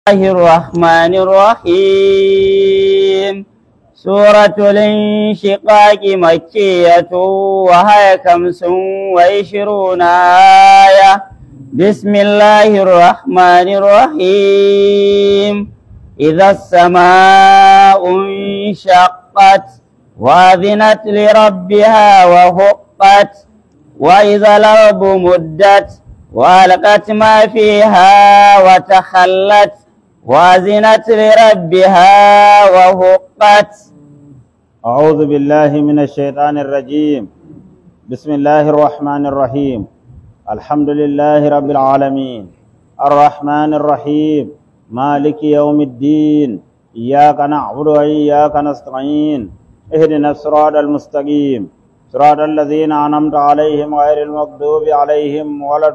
الله الرحمن الرحيم سورة الانشقاق مكية وهي خمس وعشرون آية بسم الله الرحمن الرحيم إذا السماء انشقت وأذنت لربها وهقت وإذا الأرض مدت وألقت ما فيها وتخلت وأذنت لربها وهقت أعوذ بالله من الشيطان الرجيم بسم الله الرحمن الرحيم الحمد لله رب العالمين الرحمن الرحيم مالك يوم الدين إياك نعبد وإياك نستعين اهدنا الصراط المستقيم صراط الذين أنعمت عليهم غير المغضوب عليهم ولا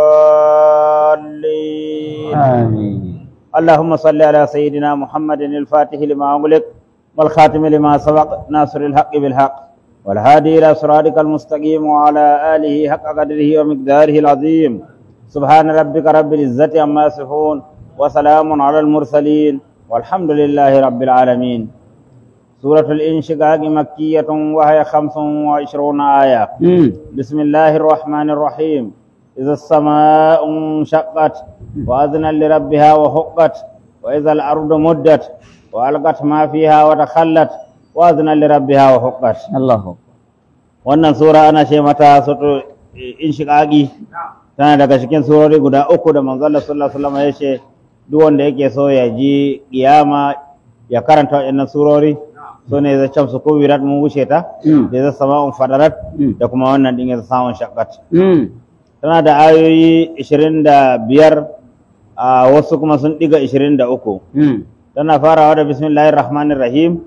الضالين آمين اللهم صل على سيدنا محمد الفاتح لما أغلق والخاتم لما سبق ناصر الحق بالحق والهادي إلى صراطك المستقيم وعلى آله حق قدره ومقداره العظيم سبحان ربك رب العزة عما يصفون وسلام على المرسلين والحمد لله رب العالمين سورة الإنشقاق مكية وهي خمس وعشرون آية مم. بسم الله الرحمن الرحيم إذا السماء انشقت وأذنا لربها وحقت وإذا الأرض مدت وألقت ما فيها وتخلت وأذنا لربها وحقت الله wannan sura ana ce mata sutu inshiqaqi tana daga cikin surori guda uku da manzon Allah sallallahu alaihi wasallam ya ce duk wanda yake so ya ji kiyama ya karanta waɗannan surori so ne zai camsu ko wirat mun wuce ta Mm. da zai sama'un fadarat Mm. da kuma wannan din ya samun shaqqat مم. tana da ayoyi 25 a wasu kuma sun diga 23 مم. tana farawa da bismillahir rahmanir rahim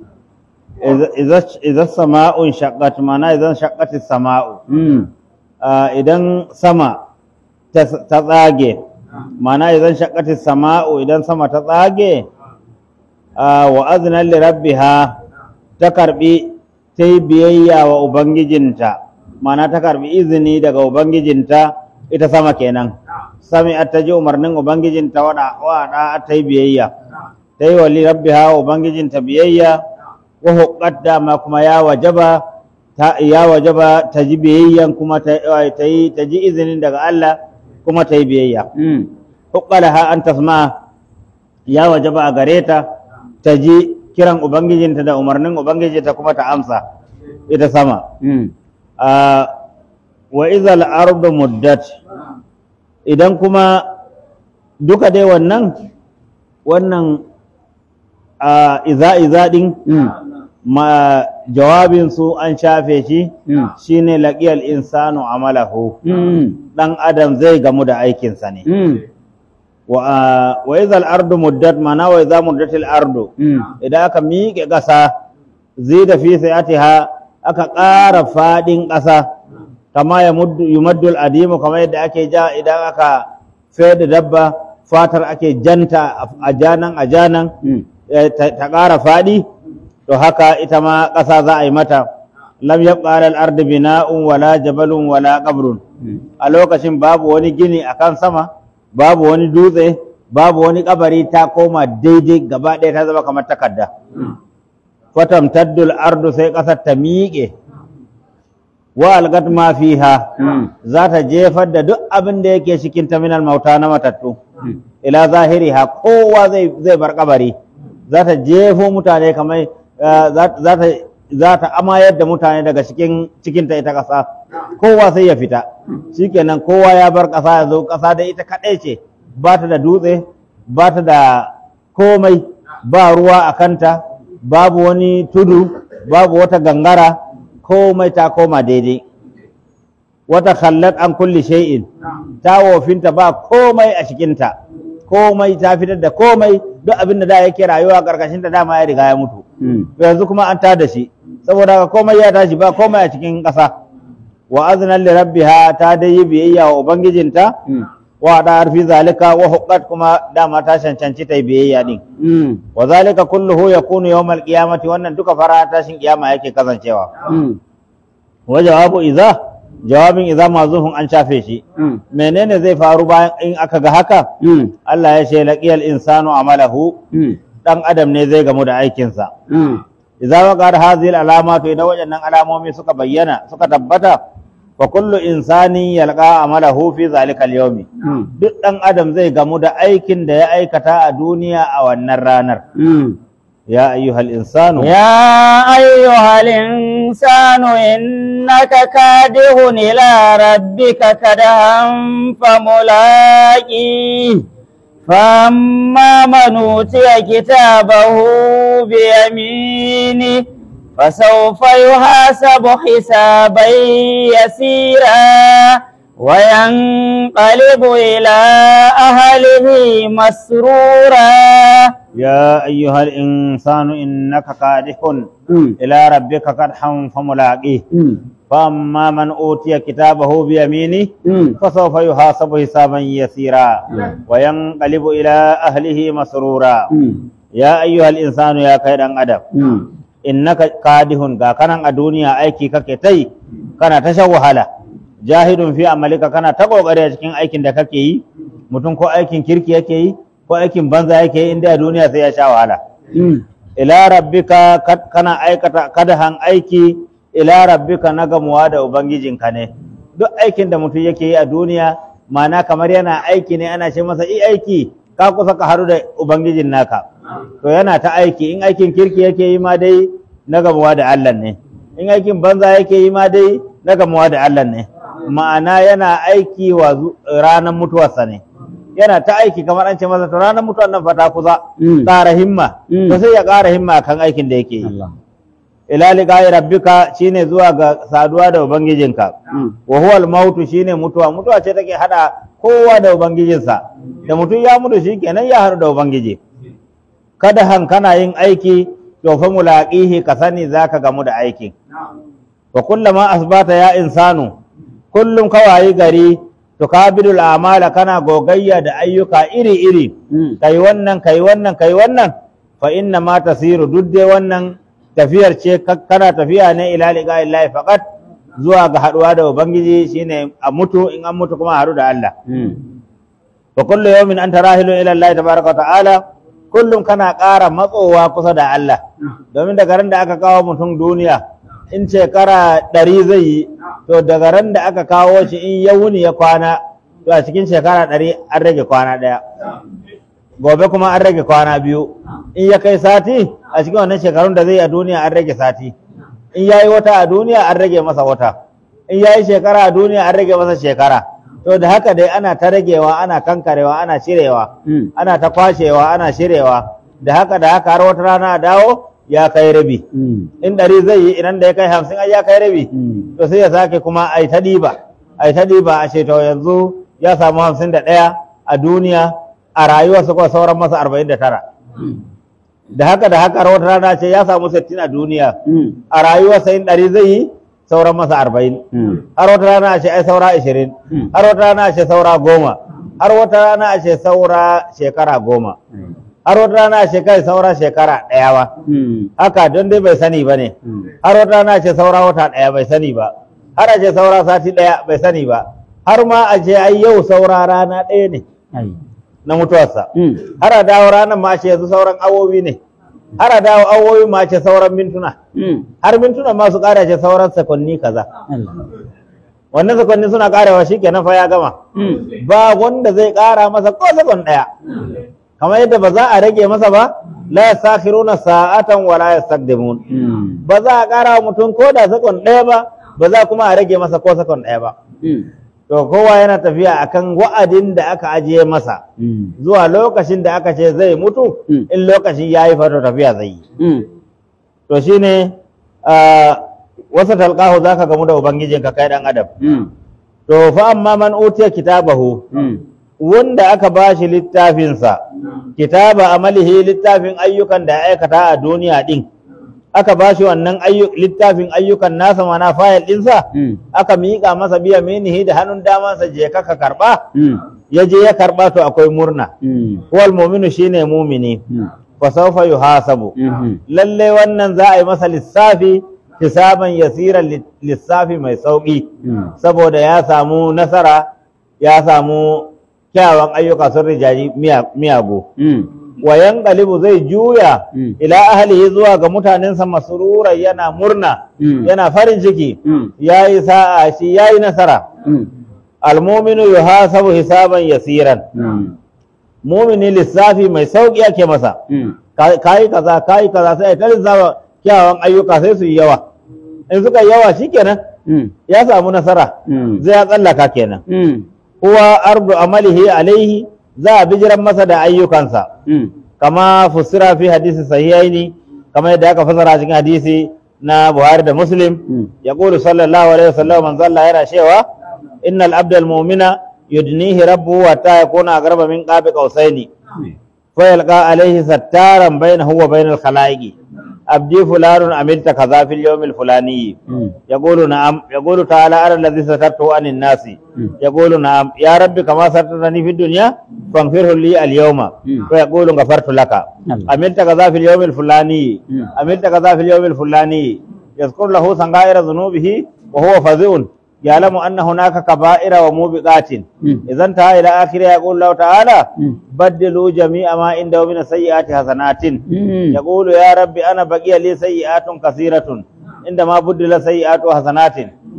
idza sama'un shaqqat mana idan shaqqatis sama'u مم. Ah, idan sama ta ta tsage mana idan shaqqatis sama'u idan sama ta tsage ah, wa azna li rabbiha ta karbi ta yi biyayya wa ubangijinta mana ta karbi izini daga ubangijinta ita sama kenan sami ta ji umarnin ubangijinta wada wada ta yi biyayya ta yi wa li rabbiha wa ubangijinta biyayya wa huqqat dama kuma ya wajaba ta ya wajaba ta ji biyayyan kuma ta ta yi ta ji izinin daga Allah kuma ta yi biyayya مم. huqqalaha an tasma ya wajaba a gare ta ta ji kiran ubangijinta da umarnin ubangijinta kuma ta amsa ita sama مم. Ah, wa izal ardu muddat idan kuma duka dai wannan wannan a iza iza din مم. ma jawabin su an shafe shi مم. shine laqiyal insanu amalahu مم. dan adam zai gamu da aikinsa ne مم. wa ah, wa izal ardu muddat mana wa iza muddatil ardu مم. idan aka miƙe ƙasa zai da fi sayatiha aka ƙara faɗin ƙasa kama ya muddu yumaddul adimu kamar yadda ake ja idan aka sayar da dabba fatar ake janta a janan a janan مم. eh, ta ta ƙara faɗi to haka ita ma ƙasa za a yi mata lam yabqa alal ardi bina'un wala jabalun wala qabrun مم. a lokacin babu wani gini a kan sama babu wani dutse babu wani kabari ta koma daidai gaba ɗaya ta zama kamar takarda fatam taddul ardu sai ƙasar ta miƙe wa algat ma fiha مم. za ta jefar da duk abin da yake cikin terminal mauta na matattu مم. ila zahiriha kowa zai zai bar kabari za ta jefo mutane kamar eh, za za ta za ta amayar da mutane daga cikin cikin ta ita ƙasa kowa sai ya fita shikenan kowa ya bar ƙasa ya zo ƙasa da ita kaɗai ce ba ta da dutse ba ta da komai ba ruwa a kanta babu wani tudu babu wata gangara komai ta koma daidai wata khallat an kulli shay'in ta wofinta ba komai a cikinta komai ta fitar da komai duk abin da da yake rayuwa karkashin ta dama ya riga ya mutu مم. to yanzu kuma an tada shi saboda haka komai ya tashi ba komai a cikin ƙasa wa azna li rabbiha ta dai yi biyayya wa ubangijinta مم. wa da arfi zalika wa huqqat kuma dama ta cancanci ta yi biyayya din مم. wa zalika kulluhu yakunu yawmal qiyamati wannan duka fara tashin kiyama yake kasancewa مم. wa jawabu idza jawabin idza mazufun an shafe shi Mm. menene zai faru bayan in aka ga haka Mm. Allah ya ce laqiyal insanu amalahu Mm. dan adam ne zai gamu da aikinsa Mm. idza waqar hadhihi alamatu idan waɗannan alamomi suka bayyana suka tabbata fa kullu insani yalqa amalahu fi zalika al-yawmi Mm. duk dan adam zai gamu da aikin da ya aikata a duniya a wannan ranar Mm. ya ayyuhal insanu يا أيها الإنسان إنك كادح إلى ربك كدها فملاقيه فأما من أوتي كتابه بيمينه فسوف يحاسب حسابا يسيرا وينقلب إلى أهله مسرورا يا أيها الإنسان إنك كادح إلى ربك كدحا فملاقيه فأما من أوتي كتابه بيمينه فسوف يحاسب حسابا يسيرا وينقلب إلى أهله مسرورا يا أيها الإنسان يا كيد أدم إنك كادح كان الدنيا أيكي ككتي كان تشوهلا جاهد في عملك كان تقوى cikin aikin da kake yi mutum ko aikin kirki yake yi ko aikin banza yake yi inda a duniya sai ya sha wahala ila rabbika kad- kana aikata kadahan aiki ila rabbika na gamuwa da ubangijinka ne duk aikin da mutum yake yi a duniya mana kamar yana aiki ne ana ce masa i aiki ka kusa ka haru da ubangijin naka to yana ta aiki in aikin kirki yake yi ma dai na gamuwa da Allah ne in aikin banza yake yi ma dai na gamuwa da Allah ne ma'ana yana aiki wa zu- ranar mutuwarsa ne yana ta aiki kamar an ce masa to ranar mutuwar nan fata kusa Mm. ƙara himma Mm. to sai ya ƙara himma kan aikin da yake yi ila liqa'i rabbika shine zuwa ga saduwa da ubangijinka wa huwa al-maut shine mutuwa mutuwa ce take hada kowa da ubangijinsa da mutum ya mutu shikenan ya haɗu da ubangiji kada han kana yin aiki to fa mulaqihi ka sani zaka gamu da aikin wa kullama asbata ya insanu kullum kawayi gari to kabidul amala kana gogayya da ayyuka iri iri kai wannan kai wannan kai wannan fa inna ma tasiru duk dai wannan tafiyar ce ka- kana tafiya ne ila liqa illahi faqat zuwa ga haduwa da ubangiji shine a mutu in an mutu kuma a haɗu da Allah wa kullu yawmin anta rahilu ila Allah tabaraka wa ta'ala kullum kana ƙara matsowa kusa da Allah domin daga ran da aka kawo mutum duniya in shekara ɗari zai yi to daga ran da aka kawo shi in ya wuni ya kwana to a cikin shekara ɗari an rage kwana ɗaya gobe kuma an rage kwana biyu in ya kai sati a cikin wannan shekarun da zai yi a duniya an rage sati in ya yi wata a duniya an rage masa wata in ya yi shekara a duniya an rage masa shekara to da haka dai ana ta ragewa ana kankarewa ana cirewa ana ta kwashewa ana shirewa da haka da haka har wata rana a dawo ya kai rabi in ɗari zai yi idan da ya kai hamsin ai ya kai rabi to sai ya sake kuma ai ta ɗiba ai ta ɗiba a ce to yanzu ya samu hamsin da ɗaya a duniya a rayuwarsa kuma sauran masa arba'in da tara da haka da haka har wata rana ce ya samu sittin a duniya a rayuwarsa in ɗari zai yi sauran masa arba'in har wata rana a ce ai saura ashirin har wata rana a ce saura goma har wata rana a ce saura shekara goma har wata rana a ce kai saura shekara ɗaya ba haka don dai bai sani ba ne har wata rana a ce saura wata ɗaya bai sani ba har a ce saura sati ɗaya bai sani ba har ma a ce ai yau saura rana ɗaya ne na mutuwarsa har a dawo ranar ma a ce yanzu sauran awowi ne har a dawo awowi ma a ce sauran mintuna har mintuna ma su ƙara ce sauran sakonni kaza wannan sakonni suna ƙarewa shi kenan fa ya gama ba wanda zai ƙara masa ko sakon ɗaya kamar yadda ba za a rage masa ba la yastakhiruna sa'atan wa la yastaqdimun ba za a ƙara wa mutum ko da sakon ɗaya ba ba za kuma a rage masa ko sakon ɗaya ba to kowa yana tafiya akan wa'adin da aka ajiye masa zuwa lokacin da aka ce zai mutu Mm. in lokacin ya yi fato tafiya zai yi to shine ah, wasa talqahu zaka gamu da ubangijinka kai dan adam to fa amma man utiya kitabahu wanda aka bashi littafinsa kitaba amalihi littafin ayyukan da ya aikata a duniya din aka bashi wannan ayyu- littafin ayyukan nasa mana fayil ɗinsa aka miƙa masa biya minihi da hannun damansa je ka ka karɓa ya je ya karɓa to akwai murna wal mu'minu shine mumini fa sawfa yuhasabu lalle wannan za a yi masa lissafi hisaban yasiran li- lissafi mai sauƙi Mm. saboda ya samu nasara ya samu kyawawan ayyuka sun rijaji miya- miyagu Mm. wayan galibu zai juya Mm. ila ahlihi zuwa ga mutanensa masruran yana murna Mm. yana farin ciki Mm. yayi sa'a shi yayi nasara Mm. almuminu yuhasabu hisaban yasiran Mm. mumini lissafi mai sauki ake masa Mm. Ka- kayi kaza kayi kaza sai ta lissafa kyawawan ayyuka sai su yi yawa in suka yi yawa shikenan Mm. ya samu nasara Mm. zai ya tsallaka kenan Mm. huwa ardu amalihi alaihi za a bijiran masa da ayyukansa Mm. kama fusira fi hadisi sahihaini kama yadda aka fasara cikin hadisi na Buhari da Muslim Mm. ya qulu sallallahu alaihi wasallam manzo Allah yana cewa innal abdal mu'mina yudnihi rabbuhu hatta yakuna aqraba min qabi qausaini fa yalqa alaihi sattaran bainahu wa bainal khalaiqi abdi fulanun amilta kaza fil yawmil fulani Mm. يقول نعم يقول تعالى أنا الذي سترته عن الناس مم. يقول نعم يا ربي كما سترتني في الدنيا فاغفره لي اليوم مم. ويقول غفرت لك الله. عملت كذا في اليوم الفلاني مم. عملت كذا في اليوم الفلاني يذكر له صغائر ذنوبه وهو فزع يعلم أن هناك كبائر وموبقات مم. إذا انتهى إلى آخره يقول الله تعالى مم. بدلوا جميع ما عنده من السيئات حسنات Mm. يقول يا رب أنا بقي لي سيئات كثيرة عندما بدل سيئات حسنات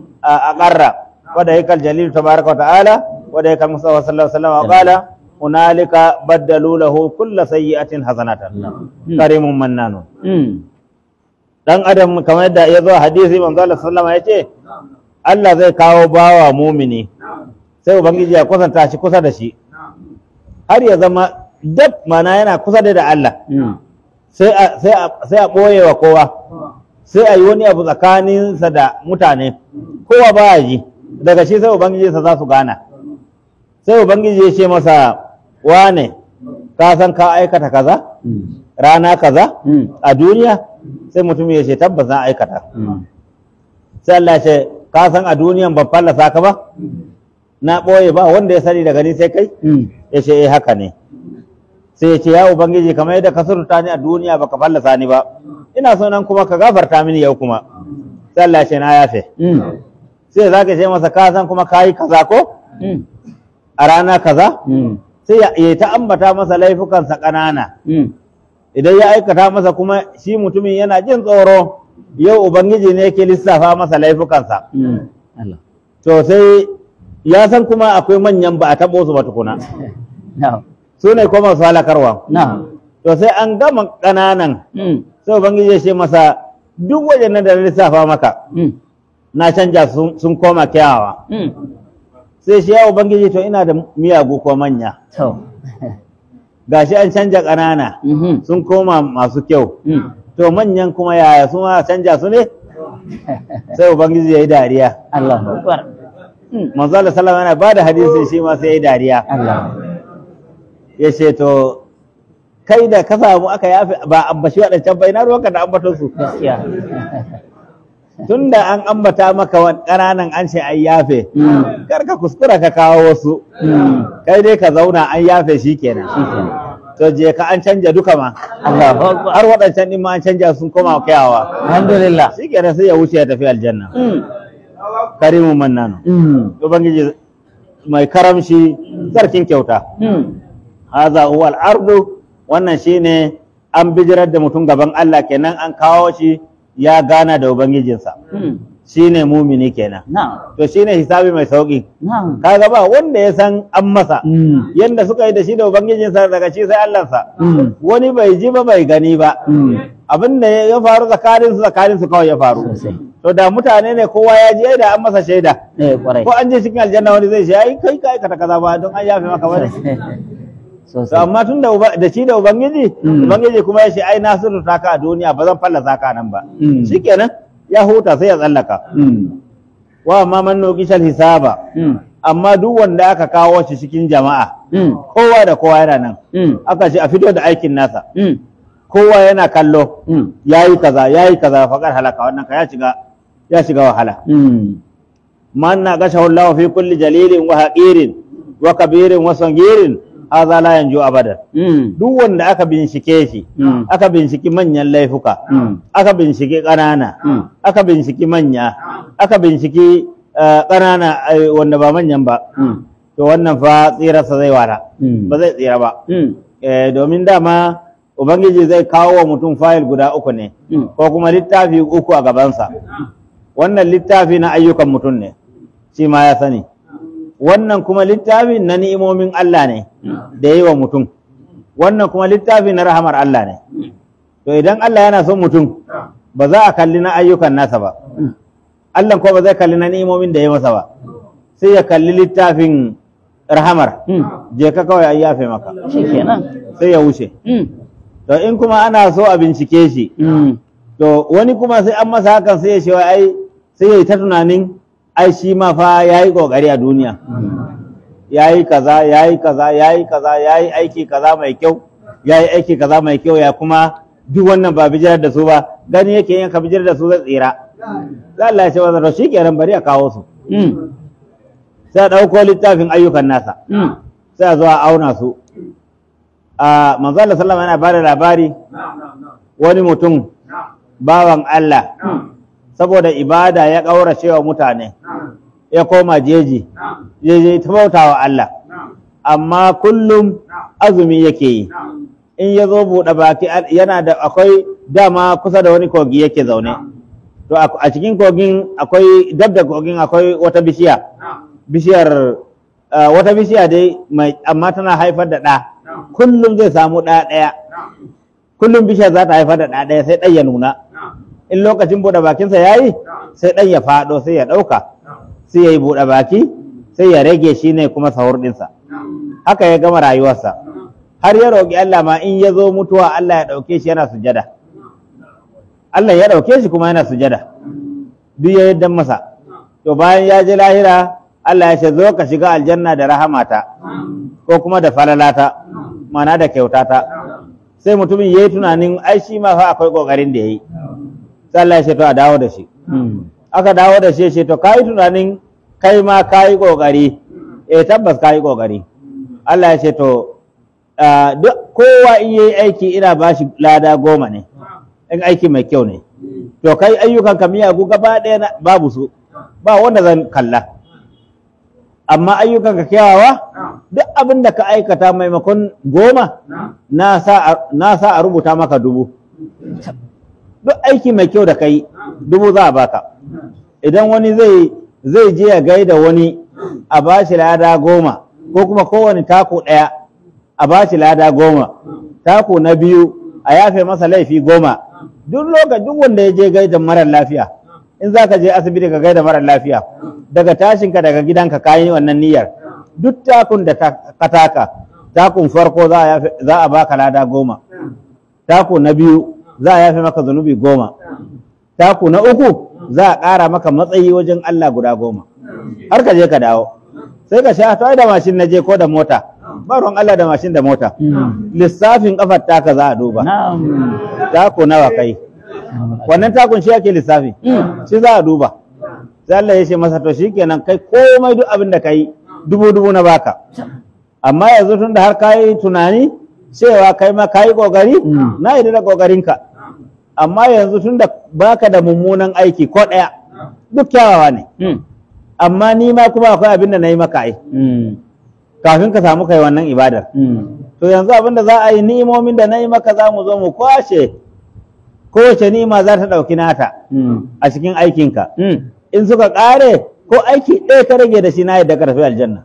أقر وذلك الجليل تبارك وتعالى وذلك المصطفى صلى الله عليه وسلم وقال هنالك بدلوا له كل سيئة حسنات كريم منان Mm. dan adam kamar yadda ya zo a hadisi manzo Allah sallallahu alaihi wasallam yace Allah zai kawo bawa mumini sai ubangiji ya kusanta shi kusa da shi har ya zama dab mana yana kusa da Allah Mm. sai a sai a sai a boye wa kowa sai a yi wani abu tsakaninsa da mutane kowa ba ya ji daga shi sai ubangiji sa za su gana sai ubangiji ya ce masa wane ka san ka aikata kaza Mm. rana kaza Mm. a duniya sai mutum ya ce tabbas na aikata Mm. sai Allah ya ce ka san a duniyan ban fallasa ka ba na ɓoye ba wanda ya sani daga ni sai kai Mm. ya ce eh haka ne sai ya ce ya ubangiji kamar yadda ka surta ni a duniya baka fallasa ni ba ina so nan kuma ka gafarta mini yau kuma sai Allah ya ce na yafe Mm. sai za ka ce masa ka san kuma kayi kaza ko Mm. a rana kaza Mm. sai ya ya ta ambata masa laifukansa ƙanana Mm. idan ya aikata masa kuma shi mutumin yana jin tsoro yau ubangiji ne yake lissafa masa laifukansa Mm. Allah. to sai ya san kuma akwai manyan ba a taɓo su ba tukuna Na'am. su ne kuma su halakarwa Na'am. to sai an gama ƙananan Mm. sai ubangiji ya ce masa duk wajen da na lissafa maka Mm. na canja sun sun koma kyawawa Mm. sai shi ya ubangiji to ina da miyagu ko manya To. gashi an canja ƙanana Mhm. sun koma masu kyau Mm. to manyan kuma yaya su ma canja su ne sai ubangiji ya yi dariya Allahu Akbar. Mm. manzo Allah sallallahu alaihi wasallam yana bada hadisi shi ma sai ya yi dariya Allah. ya ce to kai da ka samu aka yafe ba ambashi waɗancan bai na ruwanka da ambaton su Gaskiya. tun da an ambata maka wa ƙananan an ce an yafe Mm. kar ka kuskura ka kawo wasu Mm. kai dai ka zauna an yafe shi kenan Shikenan. to je ka an canja duka ma Allahu Akbar. har waɗancan ɗin ma an canja sun koma kyawawa Alhamdulillah. shi kenan sai ya wuce ya tafi aljanna Mm. karimun mannanu Mm. ubangiji mai karamshi sarkin kyauta Mm. haza huwa al-ardu wannan shine an bijirar da mutum gaban Allah kenan an kawo shi ya gana da ubangijinsa Mm. shine mumini kenan Na'am. to shine hisabi mai sauki Na'am. kaga ba wanda ya san an masa Mm. yanda suka yi da shi da ubangijinsa daga shi sai Allahnsa Mm. wani bai ji ba bai gani ba Mm. abin da ya faru tsakanin su tsakanin su kawai ya faru Sosai. to da mutane ne kowa ya ji ai da an masa shaida Eh, kwarai. ko an je cikin aljanna wani zai ce ai kai ka aikata kaza ba don an yafe maka bane to Sosai. amma tun da uba- da shi da ubangiji Mm. ubangiji kuma ya ce ai na surta ka a duniya ba zan fallasa ka nan ba Mm. shikenan ya huta sai ya tsallaka Mm. wa amma man nuqishal hisaba Mm. amma duk wanda aka kawo shi cikin jama'a Mm. kowa da kowa yana nan Mm. aka ce a fito da aikin nasa Mm. kowa yana kallo Mm. yayi kaza yayi kaza faqad halaka wannan ka ya shiga ya shiga wahala Mm. man na gashahu Allah fi kulli jalilin wa haqirin wa kabirin wa sangirin haza la yanju abadan Mm. duk wanda aka bincike shi Mm. aka binciki manyan laifuka Mm. aka binciki ƙanana Mm. aka binciki manya aka binciki eh, ƙanana eh, wanda ba manyan ba Mm. to wannan fa tsirarsa zai wara Mm. ba zai tsira ba Mm. Eh, domin dama ubangiji zai kawo wa mutum fayil guda uku ne Mm. ko kuma littafi uku a gabansa wannan littafi na ayyukan mutum ne shi ma ya sani wannan kuma littafi na ni'imomin Allah ne da yi wa mutum wannan kuma littafi na rahamar Allah ne to idan Allah yana son mutum ba za a kalli na ayyukan nasa ba Mm. Allah ko ba zai kalli na ni'imomin da ya masa ba sai ya kalli littafin rahamar Mm. je ka kawai an yafe maka Shikenan. sai ya wuce Mm. to in kuma ana so a bincike shi Mm. to wani kuma sai an masa hakan sai ya ce wai ai sai ya yi ta tunanin ai shi ma fa ya yi kokari a duniya ya yi kaza ya yi kaza ya yi kaza ya yi aiki kaza mai kyau ya yi aiki kaza mai kyau ya kuma duk wannan ba bijirar da su ba gani yake yin ka bijirar da su zai tsira za Allah ya ce wa to shi kenan bari a kawo su Mm. sai a ɗauko littafin ayyukan nasa Mm. sai a zo a auna su a manzo Allah sallama yana bada labari wani mutum bawan Allah saboda ibada ya ƙaurace wa mutane ya koma jeji jeji ta bauta wa Allah amma kullum azumi yake yi in ya zo buɗe baki yana da akwai dama kusa da wani kogi yake zaune to a a cikin kogin akwai dab da kogin akwai wata bishiya bishiyar ah, wata bishiya dai mai amma tana haifar da ɗa kullum zai samu ɗa ɗaya kullum bishiyar za ta haifar da ɗa ɗaya sai ɗan ya nuna in lokacin buɗe bakinsa ya yi sai ɗan ya faɗo sai ya ɗauka sai ya yi buɗe baki sai ya rage shi ne kuma sahur ɗinsa haka ya gama rayuwarsa har ya roƙi Allah ma in ya zo mutuwa Allah ya ɗauke shi yana sujada Allah ya ɗauke shi kuma yana sujada duk ya yadda masa to bayan ya je lahira Allah ya ce zo ka shiga aljanna da rahamata ko kuma da falalata mana da kyautata sai mutumin ya yi tunanin ai shi ma fa akwai ƙoƙarin da ya yi sai Allah ya ce to a dawo da shi Mm. aka dawo da shi ya ce to ka yi tunanin kai ma ka yi ƙoƙari eh tabbas ka yi ƙoƙari Allah ya ce to ah, duk kowa in yi aiki ina ba shi lada goma ne in aiki mai kyau ne to kai ayyukan ka miyagu gaba ɗaya na- babu su ba wanda zan kalla amma ayyukan ka kyawawa duk abin da ka aikata maimakon goma na sa a- na sa a rubuta maka dubu duk aiki mai kyau da kai dubu za a baka idan wani zai zai je ya gaida wani a bashi lada goma ko kuma kowane tako ɗaya a bashi lada goma tako na biyu a yafe masa laifi goma duk lokacin duk wanda ya je gaida marar lafiya in za ka je asibiti ka gaida marar lafiya daga tashinka daga gidanka ka yi wannan niyyar duk takun da ta- ka taka takun farko za a yafe- za a baka lada goma taku na biyu za a yafe maka zunubi goma taku na uku za a ƙara maka matsayi wajen Allah guda goma har ka je ka dawo sai ka sha to ai da mashin na je ko da mota ba ruwan Allah da mashin da mota Mm. lissafin kafar taka za a duba Na'am. taku nawa kai wannan takun shi ake lissafi Mm. shi za a duba sai Allah ya ce masa to shikenan kai komai duk abin da kai dubu dubu na baka amma yanzu tun da har ka yi tunani cewa kai ma ka yi ƙoƙari Mm. na yi da ƙoƙarinka amma yanzu tun da baka da mummunan aiki ko ɗaya duk kyawawa ne Mm. amma ni ma kuma akwai abin da na yi maka ai Mm. kafin ka samu kai wannan ibadar Mm. to yanzu abin da za a yi ni'imomin da na yi maka za mu zo mu kwashe kowace ni'ima za ta ɗauki nata Mm. a cikin aikinka Mm. in suka ƙare ko aiki ɗaya ka rage da shi na yadda ka tafi aljanna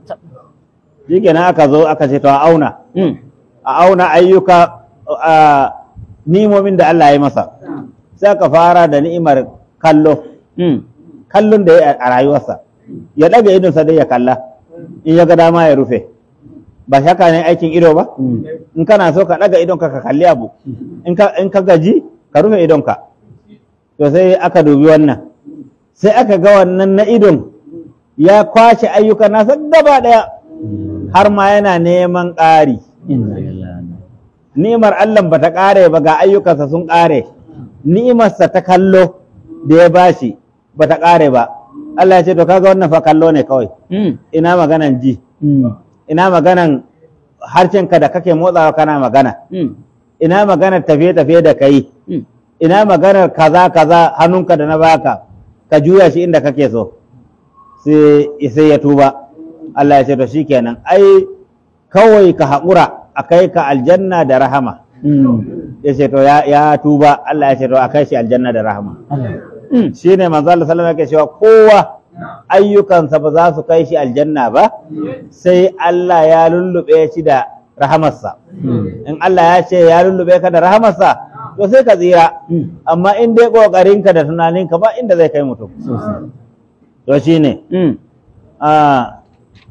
shi kenan aka zo aka ce to a auna Mm. a auna ayyuka a ni'imomin da Allah ya yi masa sai aka fara da ni'imar kallo Mm. kallon da ya yi a rayuwarsa ya ɗaga idonsa dai ya kalla in ya ga dama ya rufe ba shaka ne aikin ido ba Mm. in kana so ka ɗaga idonka ka kalli abu in ka in ka gaji ka rufe idonka to sai aka dubi wannan sai aka ga wannan na idon ya kwashe ayyukan nasa gaba ɗaya har ma yana neman ƙari Inna lillahi. ni'imar Allah ba ta ƙare ba ga ayyukansa sun ƙare ni'imarsa ta kallo da ya bashi ba ta ƙare ba Allah ya ce to kaga wannan fa kallo ne kawai Mm. ina maganan ji Mm. ina maganan harshenka da kake motsawa kana magana Mm. ina maganar tafiye-tafiye da kai Mm. ina maganar kaza kaza hannunka da na baka ka juya shi inda kake so sai sai ya tuba Allah ya ce to shikenan ai kawai ka haƙura a kai ka aljanna da rahama Mm. ya ce to ya, ya tuba Allah ya ce to a kai shi aljanna da rahama Mm. shine manzo Allah sallallahu alaihi wasallam yake cewa kowa ayyukansa ba za su kai shi aljanna ba sai Allah ya lullube shi da rahamarsa Mm. in Allah ya ce ya lullube ka da rahamarsa to sai ka tsira Mm. amma in dai kokarinka da tunaninka ba inda zai kai mutum Sosai. to shine Mm. ah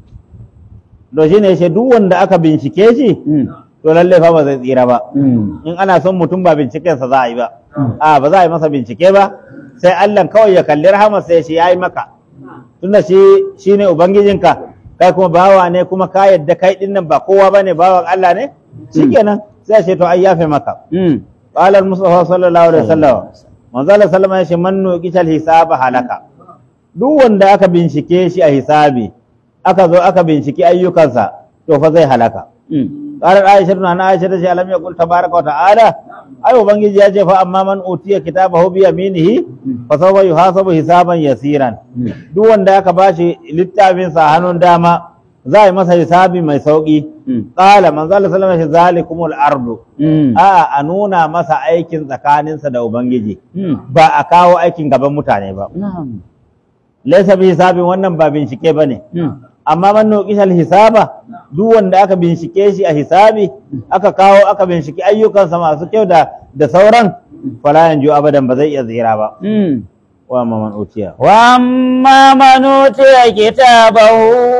to shine yace duk wanda aka bincike shi Mm. to lalle fa ba zai tsira ba Mm. in ana son mutum ba bincikensa za a yi ba Mm. a ba za a yi masa bincike ba sai Allah kawai ya kalli rahamarsa ya ce ya yi maka tunda shi shine ubangijinka kai kuma bawa ne kuma ka yadda kai din nan ba kowa bane bawan Allah ne shikenan sai ya ce to ai yafe maka Mm. qala al-mustafa sallallahu alaihi wasallam manzo Allah sallama ya ce man nuqishal hisaba halaka duk wanda aka bincike shi a hisabi aka zo aka binciki ayyukansa to fa zai halaka Mm. قالت عائشة أن عائشة تجي ألم يقول تبارك وتعالى أي وبنجي يجي فأما من أوتي كتابه بيمينه فسوف يحاسب حسابا يسيرا Mm. duk wanda aka bashi littafin sa hannun dama za a yi masa hisabi mai sauki Mm. qala manzo Allah sallallahu alaihi wasallam zalikumul ardu Mm. a a nuna masa aikin tsakaninsa da ubangiji Mm. ba a kawo aikin gaban mutane ba Na'am. laysa bi hisabin wannan ba bincike bane Mm. amma man nuqishal hisaba duk wanda aka bincike shi a hisabi aka kawo aka binciki ayyukansa masu kyau da da sauran fala yanju abadan ba zai iya tsira ba Mm. wa ma man utiya وأما من أوتي كتابه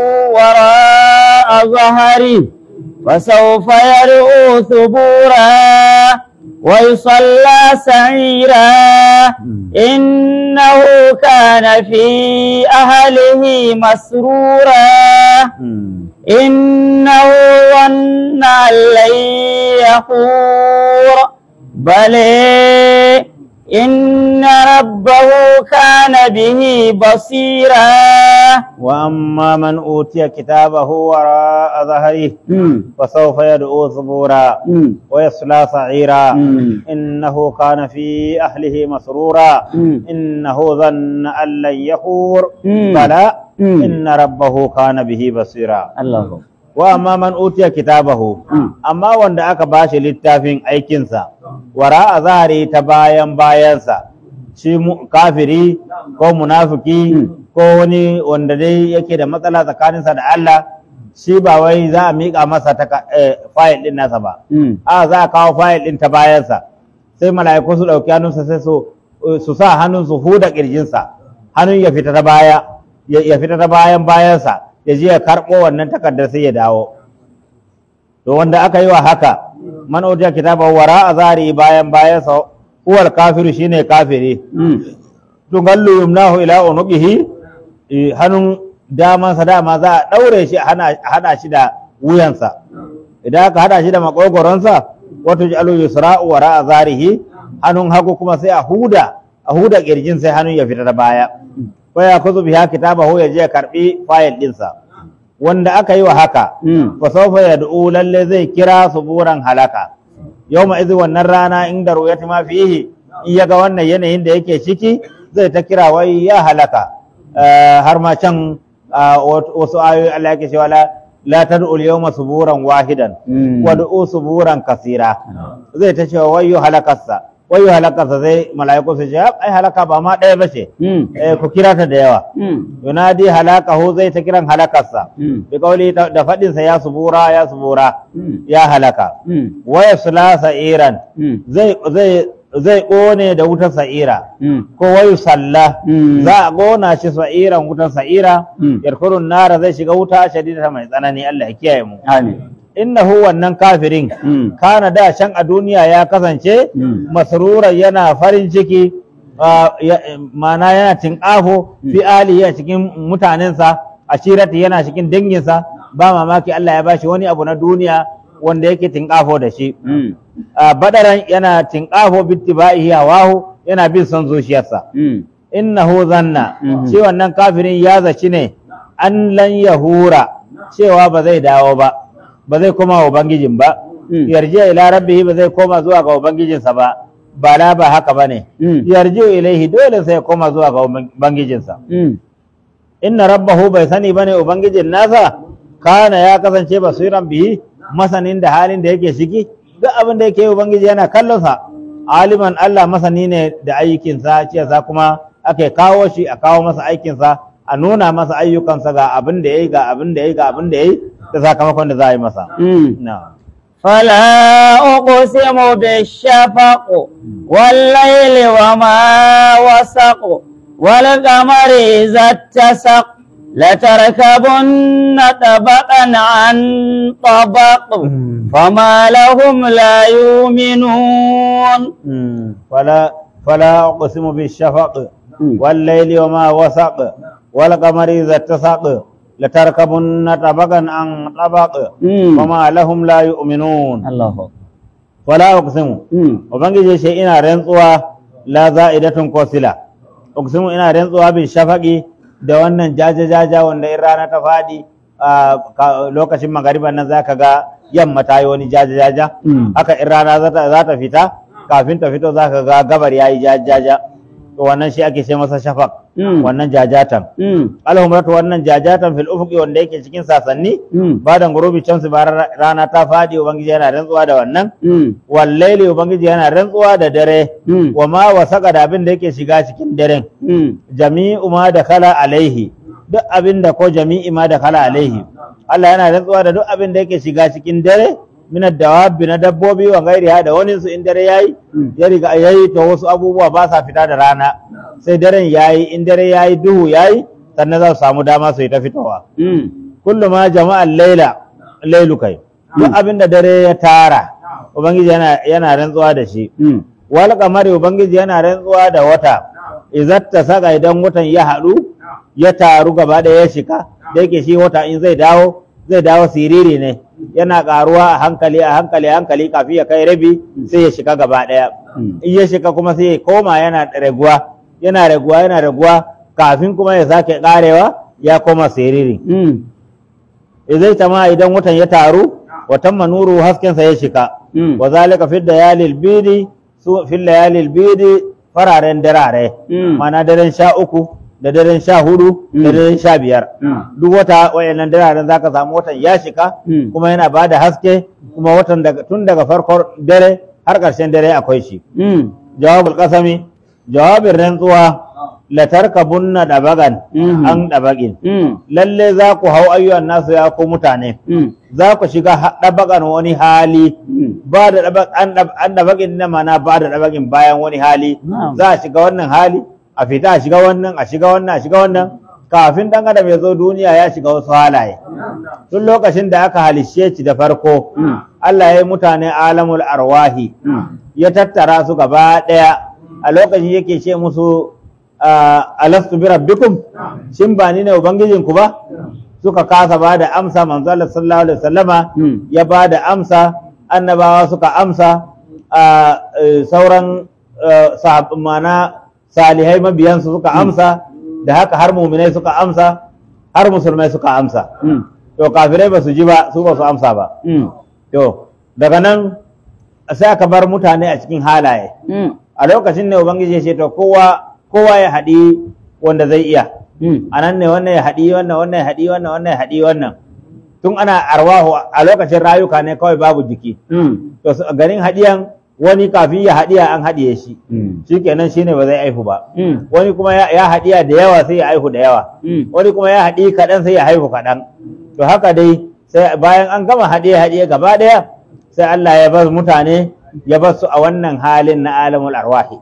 وراء ظهره فسوف يدعو ثبورا ويصلى سعيرا إنه كان في أهله مسرورا إنه ظن أن لن يحور بل إن ربه كان به بصيرا wa amma man utiya kitabahu wara dhahrihi فسوف يدعو ثبورا ويصلى سعيرا مم. إنه كان في أهله مسرورا مم. إنه ظن أن لن يحور مم. بلى مم. إن ربه كان به بصيرا الله wa amma man utiya kitabahu Mm. amma wanda aka bashi littafin aikinsa wara a zahari ta bayan bayansa shi mu- kafiri ko munafiki Mm. ko wani wanda dai yake da matsala tsakaninsa da Allah shi ba wai za a miƙa masa ta fayil ɗin nasa ba a za a kawo fayil ɗin ta bayansa sai mala'iku su ɗauki hannunsa sai su su sa hannun su huda ƙirjinsa hannun ya fita ta baya ya ya fita ta bayan bayansa ya je ya karɓo wannan takardar sai ya dawo to wanda aka yi wa haka man utiya kitaba wara a zari bayan bayansa huwal kafiru shine kafiri tungallu yumnahu ila unuqihi eh, hannun damansa dama za a ɗaure shi a hana a hada shi da wuyansa idan aka hada shi da makogoronsa wato jalu yusra'u wara a zarihi hannun hagu kuma sai a huda a huda kirjin sai hannun ya fita da baya ko ya kuzu biha kitabahu ya je ya karbi fayil dinsa wanda aka yi wa haka fa sawfa yad'u lalle zai kira suburan halaka yawma idhi wannan rana inda ru'yati ma fihi in yaga wannan yanayin da yake ciki zai ta kira wai ya halaka Eh, har ma can ah, wat- wasu ayoyi Allah yake cewa la la tad'u al-yawma suburan wahidan wad'u suburan kasira zai ta cewa wayyo halakarsa wayyo halakarsa zai mala'iku su ce ai halaka ba ma ɗaya bace eh ku kira ta da yawa yunadi halakahu zai ta kiran halakarsa bi kauli da faɗinsa ya subura ya subura ya halaka wa yasla sa'iran zai zai zai kone da wutar sa'ira ko wayu salla za a gona shi sa'iran wutar sa'ira yarkurun nara zai shiga wuta shadida mai tsanani Allah ya kiyaye mu Amin. innahu wannan kafirin kana da shan a duniya ya kasance masruran yana farin ciki ah, ya- mana yana tinƙafo fi alihi a cikin mutanensa ashirati yana cikin danginsa ba mamaki Allah ya bashi wani abu na duniya wanda yake tinƙafo da shi Ah, badaran yana tinƙafo bittiba'ihi hawahu yana bin son zuciyarsa innahu zanna Mhm. shi wannan kafirin ya zaci ne an lan yahura cewa ba zai dawo ba ba zai koma wa ubangijin ba Mm. yarji ila rabbihi ba zai koma zuwa ga ubangijinsa ba bala ba haka bane Mm. yarji ilaihi dole sai ya koma zuwa ga ubangijinsa Mm. inna rabbahu bai sani bane ubangijin nasa kana ya kasance basiran bihi masanin da halin da yake ciki duk abin da yake yi ubangiji yana kallon sa aliman Allah masani ne da aikinsa ce sa kuma ake kawo shi a kawo masa aikinsa a nuna masa ayyukansa ga abin da yayi ga abin da yayi ga abin da yayi da sakamakon da za a yi masa Mm. na'am فلا أقسم بالشفق والليل وما وسق والقمر إذا اتسق لتركبن طبقا عن طبق فما لهم لا يؤمنون فلا فلا أقسم بالشفق والليل وما وسق والقمر إذا اتسق لتركبن طبقا عن طبق مم. وما لهم لا يؤمنون الله فلا أقسم ubangiji shi ina rantsuwa la za'idatun ko sila uqsimu ina rantsuwa bi shafaqi da wannan jaja jaja wanda in rana ta fadi a ka- lokacin magariba nan zaka ga yamma ta yi wani jaja jaja Mm. haka in rana za ta za ta fita kafin ta fito zaka ga gabar yayi jaja jaja to wannan shi ake ce masa shafaq Mm. wannan jajatan alhumratu wannan jajatan fil ufuqi wanda yake cikin sasanni badan gurubi can su bara rana ta fadi ubangiji yana rantsuwa da wannan wallaili ubangiji yana rantsuwa da dare Mm. wa ma wasaka da abin da yake shiga cikin daren jami'u ma da kala alaihi duk abin da ko jami'i ma da kala alaihi Allah yana rantsuwa da duk abin da yake shiga cikin dare min dawabi na dabbobi wa gairiha da wani su in dare yayi Mm. ya riga yayi to wasu abubuwa ba sa fita da rana sai daren yayi in dare yayi duhu yayi sannan za su samu dama su yi ta fitowa kullu ma jama'a laila lailu kai duk abin da dare ya tara ubangiji yana yana rantsuwa da shi wal kamari ubangiji yana rantsuwa da wata izatta saka idan watan ya haɗu ya taru gaba da ya shika da yake shi wata in zai dawo zai dawo siriri ne yana ƙaruwa a hankali a hankali a hankali kafin ya kai rabi sai ya shika gaba ɗaya in ya shika kuma sai ya koma yana raguwa yana raguwa yana raguwa kafin kuma ya sake ƙarewa ya koma siriri zai tama idan watan ya taru watan manuru haskensa ya shika wa zalika fi layalil bidi su fi layalil bidi fararen darare mana daren sha uku da daren sha hudu da Mm. daren sha biyar duk wata wayannan dararen zaka samu watan ya shika kuma yana bada haske kuma watan daga tun daga farkon dare har ƙarshen dare akwai shi jawabul qasami jawabin rantsuwa la tarkabunna dabagan Mhm. an dabagin lalle za ku hau ayyuan nasu ya ku mutane za ku shiga ha- dabagan wani hali ba da dabag an dab- an dabagin na mana ba da dabagin bayan wani hali Na'am. za a shiga wannan hali a fita a shiga wannan a shiga wannan a shiga wannan kafin dan adam ya zo duniya ya shiga wasu halaye tun lokacin da aka halishe shi da farko Allah ya yi mutane alamul arwahi ya tattara su gaba ɗaya a lokacin yake ce musu ah, alastu bi rabbikum shin ba ni ne ubangijinku ba suka kasa ba da amsa manzo Allah sallallahu alaihi wasallama Mm. ya ba da amsa annabawa suka amsa ah, eh, sauran eh, sahab- mana salihai mabiyansu suka amsa da haka har muminai suka amsa har musulmai suka amsa to kafirai ba su ji ba su ba su amsa ba To, daga nan sai aka bar mutane a cikin halaye. A lokacin ne Ubangiji ya ce, to kowa kowa ya haɗi wanda zai iya. A nan ne wannan ya haɗi wannan, wannan ya haɗi wannan, wannan ya haɗi wannan. Tun ana arwahu a lokacin rayuka ne kawai babu jiki. To, su- garin haɗiyan wani kafin ya haɗiya an haɗiye shi. Shi kenan shi ne ba zai aihu ba. Wani kuma ya, ya haɗiya da yawa sai ya aihu da yawa. Wani kuma ya haɗi kaɗan sai ya haihu kaɗan. To haka dai sai bayan an gama haɗiye haɗiye gaba ɗaya sai Allah ya bar mutane ya bar su a wannan halin na alamul arwahi.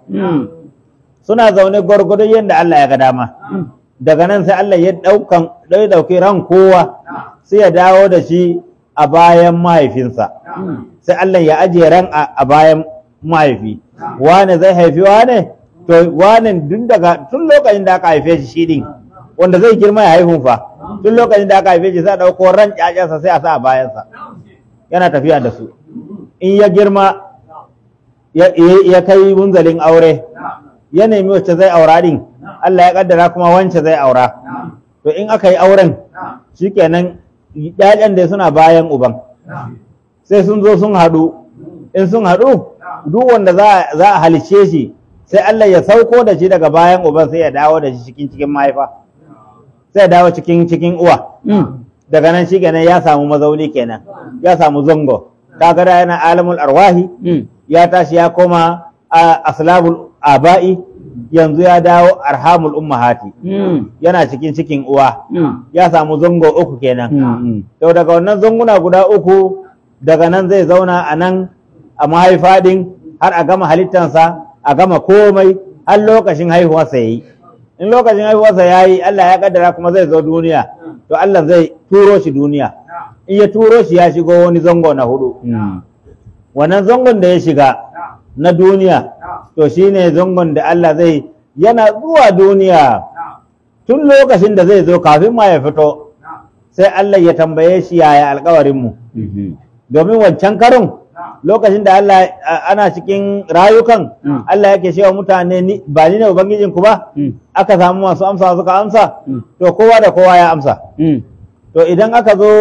Suna zaune gwargwadon yadda Allah ya ga dama. Daga nan sai Allah ya ɗaukan ɗau ɗauki ran kowa sai ya dawo da shi a bayan mahaifinsa. Sai Allah ya ajiye ran a a bayan mahaifi. Wane zai haifi wane? To wane tun daga tun lokacin da aka haife shi shi ɗin wanda zai girma ya haihu fa. Tun lokacin da aka haife shi sai a ɗauko ran ƴaƴansa sai a sa a bayansa. Yana tafiya da su. In ya girma ya, ya- ya kai munzalin aure ya nemi wacce zai aura din Allah ya kaddara kuma wance zai aura to in aka yi auren shikenan ƴaƴan da suna bayan uban sai sun zo sun haɗu in sun haɗu duk wanda za za a halice shi sai Allah ya sauko da shi daga bayan uban sai ya dawo da shi cikin cikin mahaifa sai ya dawo cikin cikin uwa daga nan shi kenan ya samu mazauni kenan ya samu zango kaga da yana alamul arwahi ya tashi ya koma a aslabul aba'i yanzu ya dawo arhamul ummahati yana cikin cikin uwa ya samu zango uku kenan to daga wannan zanguna guda uku daga nan zai zauna a nan a mahaifa din har a gama halittansa a gama komai har lokacin haihuwarsa ya yi in lokacin haihuwarsa ya yi Allah ya kaddara kuma zai zo duniya to Allah zai turo shi duniya in ya turo shi ya shigo wani zango na hudu wannan zangon da ya shiga na duniya to shine zangon da Allah zai yana zuwa duniya tun lokacin da zai zo kafin ma ya fito sai Allah ya tambaye shi yaya alkawarinmu domin wancan karin lokacin da Allah a- ana cikin rayukan Mm. Allah yake cewa mutane ni ba ni ne ubangijin ku ba aka samu masu amsa suka amsa Mm. to kowa da kowa ya amsa to idan aka zo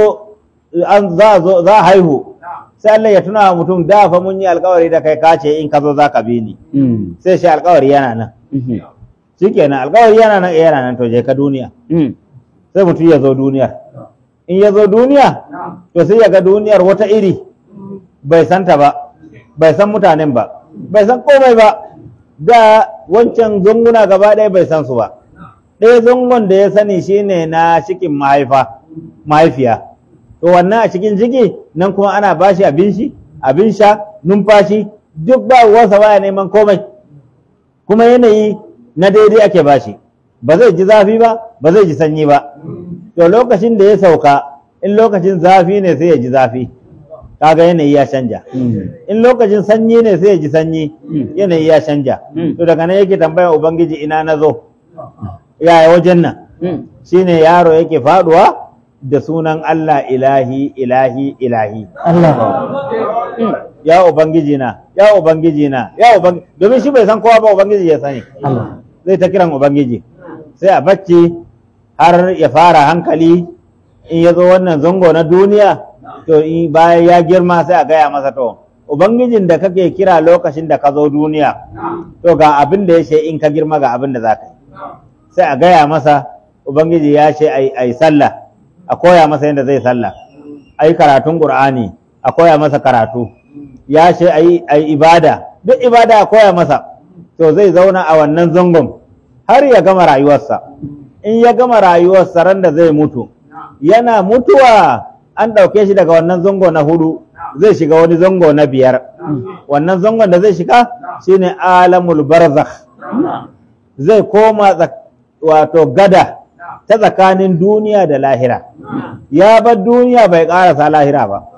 an za a zo za a haihu sai Allah ya tuna wa mutum da fa mun yi alkawari da kai ka ce in ka zo za ka bi ni sai shi alkawari yana nan shikenan alkawari yana nan eh, yana nan to je ka duniya sai mutum ya zo duniya in ya zo duniya to sai ya ga duniyar wata iri bai santa ba bai san mutanen ba bai san komai ba da wancan zunguna gaba ɗaya bai san su ba ɗaya zungon da ya sani shine na cikin mahaifa mahaifiya to wannan a cikin ciki nan kuma ana bashi abin shi abin sha numfashi duk ba wasa baya neman komai kuma yanayi na daidai ake bashi ba zai ji zafi ba ba zai ji sanyi ba to lokacin da ya sauka in lokacin zafi ne sai ya ji zafi kaga yanayi ya canja in lokacin sanyi ne sai ya ji sanyi Mm. yanayi ya canja Mm. to daga nan yake tambayar ubangiji ina na zo yaya wajen nan shine yaro yake faduwa da sunan Allah ilahi ilahi ilahi Allah ya ubangiji na ya ubangiji na ya ubangiji domin shi bai san kowa ba ubangiji ya sani Allah zai ta kiran ubangiji sai a bacci har ya fara hankali in ya zo wannan zango na duniya to in bayan ya girma sai a gaya masa to ubangijin da kake kira lokacin da ka zo duniya to ga abin da ya ce in ka girma ga abin da za ka yi sai a gaya masa ubangiji ya ce a yi sallah a koya masa yadda zai sallah a yi karatun ƙur'ani a koya masa karatu ya ce a yi ibada duk ibada a koya masa to zai zauna a wannan zangon har ya gama rayuwarsa in ya gama rayuwarsa ran da zai mutu yana mutuwa an ɗauke shi daga wannan zango na hudu zai shiga wani zango na biyar wannan zangon da zai shiga shine alamul barzakh zai koma tsak- wato gada ta tsakanin duniya da lahira ya bar duniya bai ƙarasa lahira ba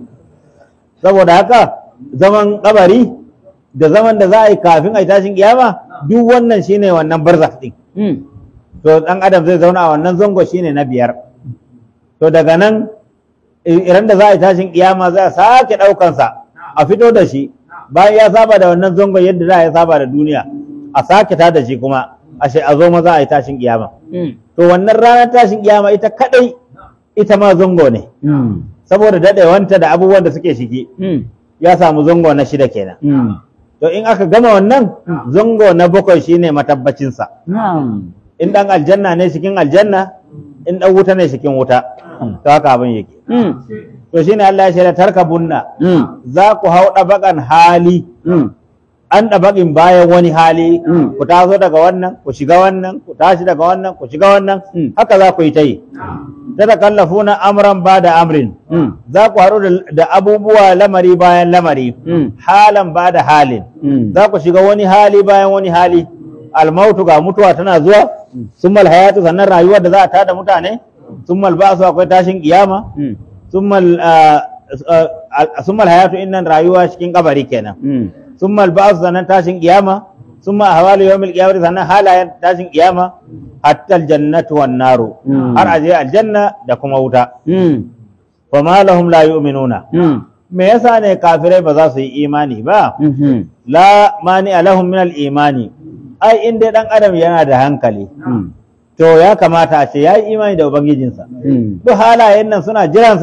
saboda haka zaman kabari da zaman da za a yi kafin a yi tashin kiyama duk wannan shine wannan barzakh din to dan adam zai zauna a wannan zango shine na biyar to daga nan idan da za a yi tashin kiyama za a sake ɗaukansa a fito da shi bayan ya saba da wannan zangon yadda za a yi saba da duniya a sake ta da shi kuma a a zo maza a yi tashin kiyama to wannan ranar tashin kiyama ita kadai ita ma zango ne saboda daɗewanta da abubuwan da suke shige ya samu zango na shida kenan to in aka gama wannan zango na bakwai shine matabbacinsa in ɗan aljanna ne cikin aljanna in ɗan wuta ne cikin wuta to haka abin yake to shine Allah ya shaida tarkabunna za ku hau ɗabaƙan hali an ɗabaƙin bayan wani hali Mm. ku taso daga wannan ku shiga wannan ku tashi daga wannan ku shiga wannan Mm. haka za ku yi ta yi tatakallafuna amran ba da amrin za ku haɗu da- da abubuwa lamari bayan lamari halan ba da halin za ku shiga wani hali bayan wani hali almautu ga mutuwa tana zuwa summal hayatu sannan rayuwar da za a tada mutane summal ba'su akwai tashin kiyama summal ah, ah, summal hayatu innan rayuwa cikin kabari kenan summal ba'su sannan tashin kiyama summa ahwalu yawmil qiyamati sannan halayen tashin kiyama hatta aljannatu wan naru Mm. har aje aljanna da kuma wuta fa ma lahum la yu'minuna me yasa ne kafirai ba za su yi imani ba la mani alahum min al-imani ai in dai dan adam yana da hankali to ya kamata a ce ya yi imani da ubangijinsa duk halayen nan suna jiransa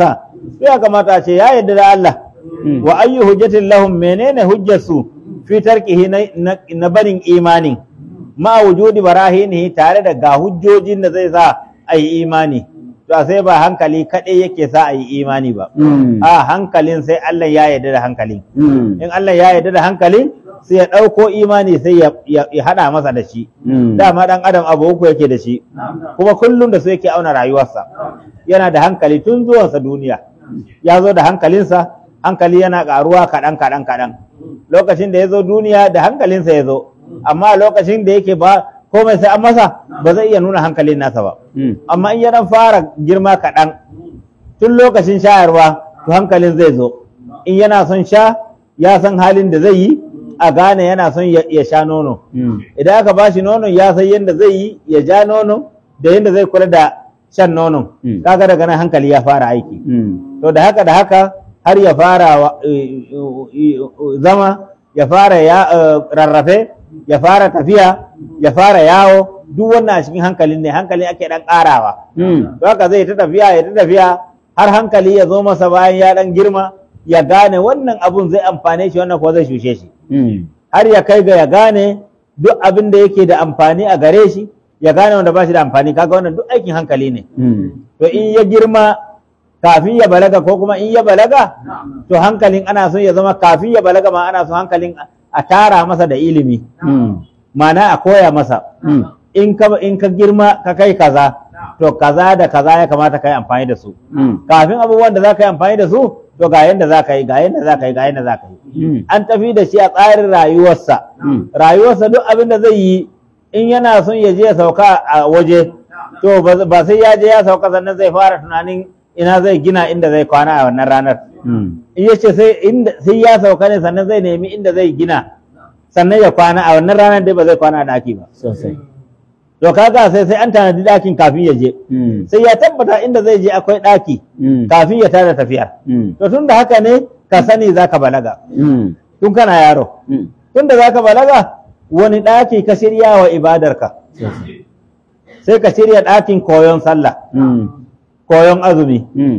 sai ya kamata a ce ya yarda da Allah Mm. wa ayyu hujjatin lahum menene hujjarsu fi tarkihi na, na, na barin imanin ma wujudi barahinihi tare da ga hujjojin da zai sa a yi imani to sai ba hankali kaɗai yake sa a yi imani ba Mm. a hankalin sai Allah ya yarda da hankalin Mm. in Allah ya yarda da hankalin sai ya ɗauko imani sai ya, ya, ya haɗa masa da shi Mm. dama ɗan adam abu uku yake da shi kuma kullum da su yake auna rayuwarsa yana da hankali tun zuwansa duniya ya zo da hankalinsa hankali yana ƙaruwa kaɗan kaɗan kaɗan lokacin da ya zo duniya da hankalinsa ya zo amma lokacin da yake ba komai sai an masa ba zai iya nuna hankalin nasa ba Mm. amma in ya dan fara girma kaɗan tun lokacin shayarwa to hankalin zai zo in yana son sha ya san halin da zai yi a gane yana son ya ya sha nono Mm. idan aka bashi nono ya san yadda zai yi ya ja nono da yadda zai kula da shan nono Mm. kaga daga nan hankali ya fara aiki Mm. to da haka da haka har ya fara wa- eh, eh, zama ya fara ya eh, rarrafe ya fara tafiya ya fara yawo duk wannan a cikin hankalin ne hankalin ake dan karawa Mm. to haka zai ta tafiya ya ta tafiya har hankali ya zo masa bayan ya dan girma ya gane wannan abun zai amfane shi wannan kuwa zai shushe shi Mm. har ya kai ga ya gane duk abin da yake da amfani a gare shi ya gane wanda ba shi da amfani kaga wannan duk aikin hankali ne Mm. to in ya girma kafin ya balaga ko kuma in ya balaga to hankalin ana son ya zama kafin ya balaga ma ana son hankalin a tara masa da ilimi Mm. mana a koya masa Mm. in ka in ka girma ka kai kaza to kaza da kaza ya kamata ka yi amfani da su Mm. kafin abubuwan da za ka yi amfani da su to ga yanda za ka yi ga yanda za ka yi ga yanda za ka yi Mm. an tafi da shi a tsarin rayuwarsa Mm. rayuwarsa duk abin da zai yi in yana son ya je ya sauka a waje to ba ba sai ya je ya sauka sannan zai fara tunanin ina zai gina inda zai kwana a wannan ranar Mm. in ya ce sai inda sai ya sauka ne sannan zai nemi inda zai gina sannan ya kwana a wannan ranar dai ba zai kwana a daki ba Sosai. to kaga sai sai an tanadi dakin kafin ya je Mm. sai ya tabbata inda zai je akwai daki Mm. kafin ya tada tafiyar Mm. to tun da haka ne ka sani zaka balaga Mm. tun kana yaro Mm. tun da zaka balaga wani ɗaki ka shirya wa ibadarka Sosai. sai ka shirya ɗakin koyon sallah Mm. koyon azumi Mm.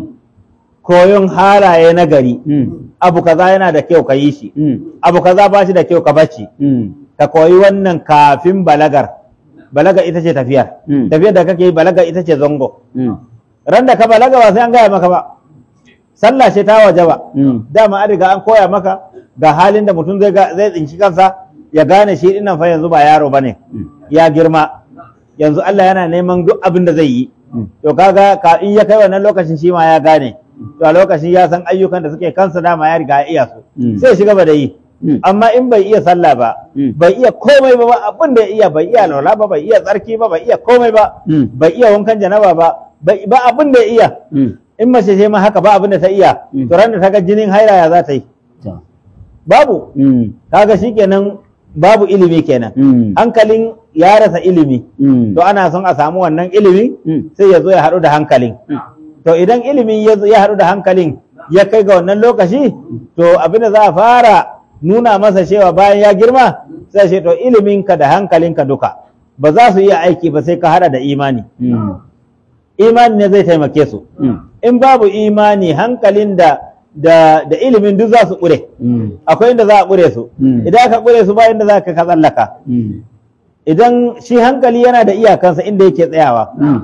koyon halaye na gari Mm. abu kaza yana da kyau ka yi shi Mm. abu kaza ba shi da kyau ka bacci Mm. ka koyi wannan kafin balagar balaga ita ce tafiyar Mm. tafiyar da kake yi balaga ita ce zango Mm. ran da ka balaga ba sai an gaya maka ba sallah ce ta waje ba Mm. dama an riga an koya maka ga halin da mutum zai ga- zai tsinci kansa ya gane shi dinnan fa yanzu ba yaro bane Mm. ya girma yanzu Allah yana neman duk abin da zai yi Mm. to kaga ka in ya kai wannan lokacin shi ma ya gane to a lokacin ya san ayyukan da suke kansa dama ya riga ya iya su Mm. sai ya shiga ba da yi Mm. amma in bai iya sallah ba Mm. bai iya komai ba ba abin da ya iya bai iya laula ba bai iya tsarki ba bai iya komai ba Mm. bai iya wankan janaba ba bai ba abin da ya iya Mm. in mace ce ma haka ba abin da ta iya Mm. to ran da ta ga jinin haila ya za ta yi To. babu Mm. kaga shikenan babu ilimi kenan Mm. hankalin ya rasa ilimi Mm. to ana son a samu wannan ilimi Mm. sai ya zo ya haɗu da hankalin Mm. to idan ilimi ya zo- ya haɗu da hankalin ya kai ga wannan lokaci to abin da za a fara nuna masa cewa bayan ya girma sai ce to iliminka da hankalinka duka ba za su iya aiki ba sai ka haɗa da imani Mm. imani ne zai taimake su Mm. in babu imani hankalin da da, da ilimin duk za su ƙure Mm. akwai inda za a ƙure su Mm. idan aka ƙure su ba inda za ka ka tsallaka Mm. idan shi hankali yana da iyakansa inda yake tsayawa Mm.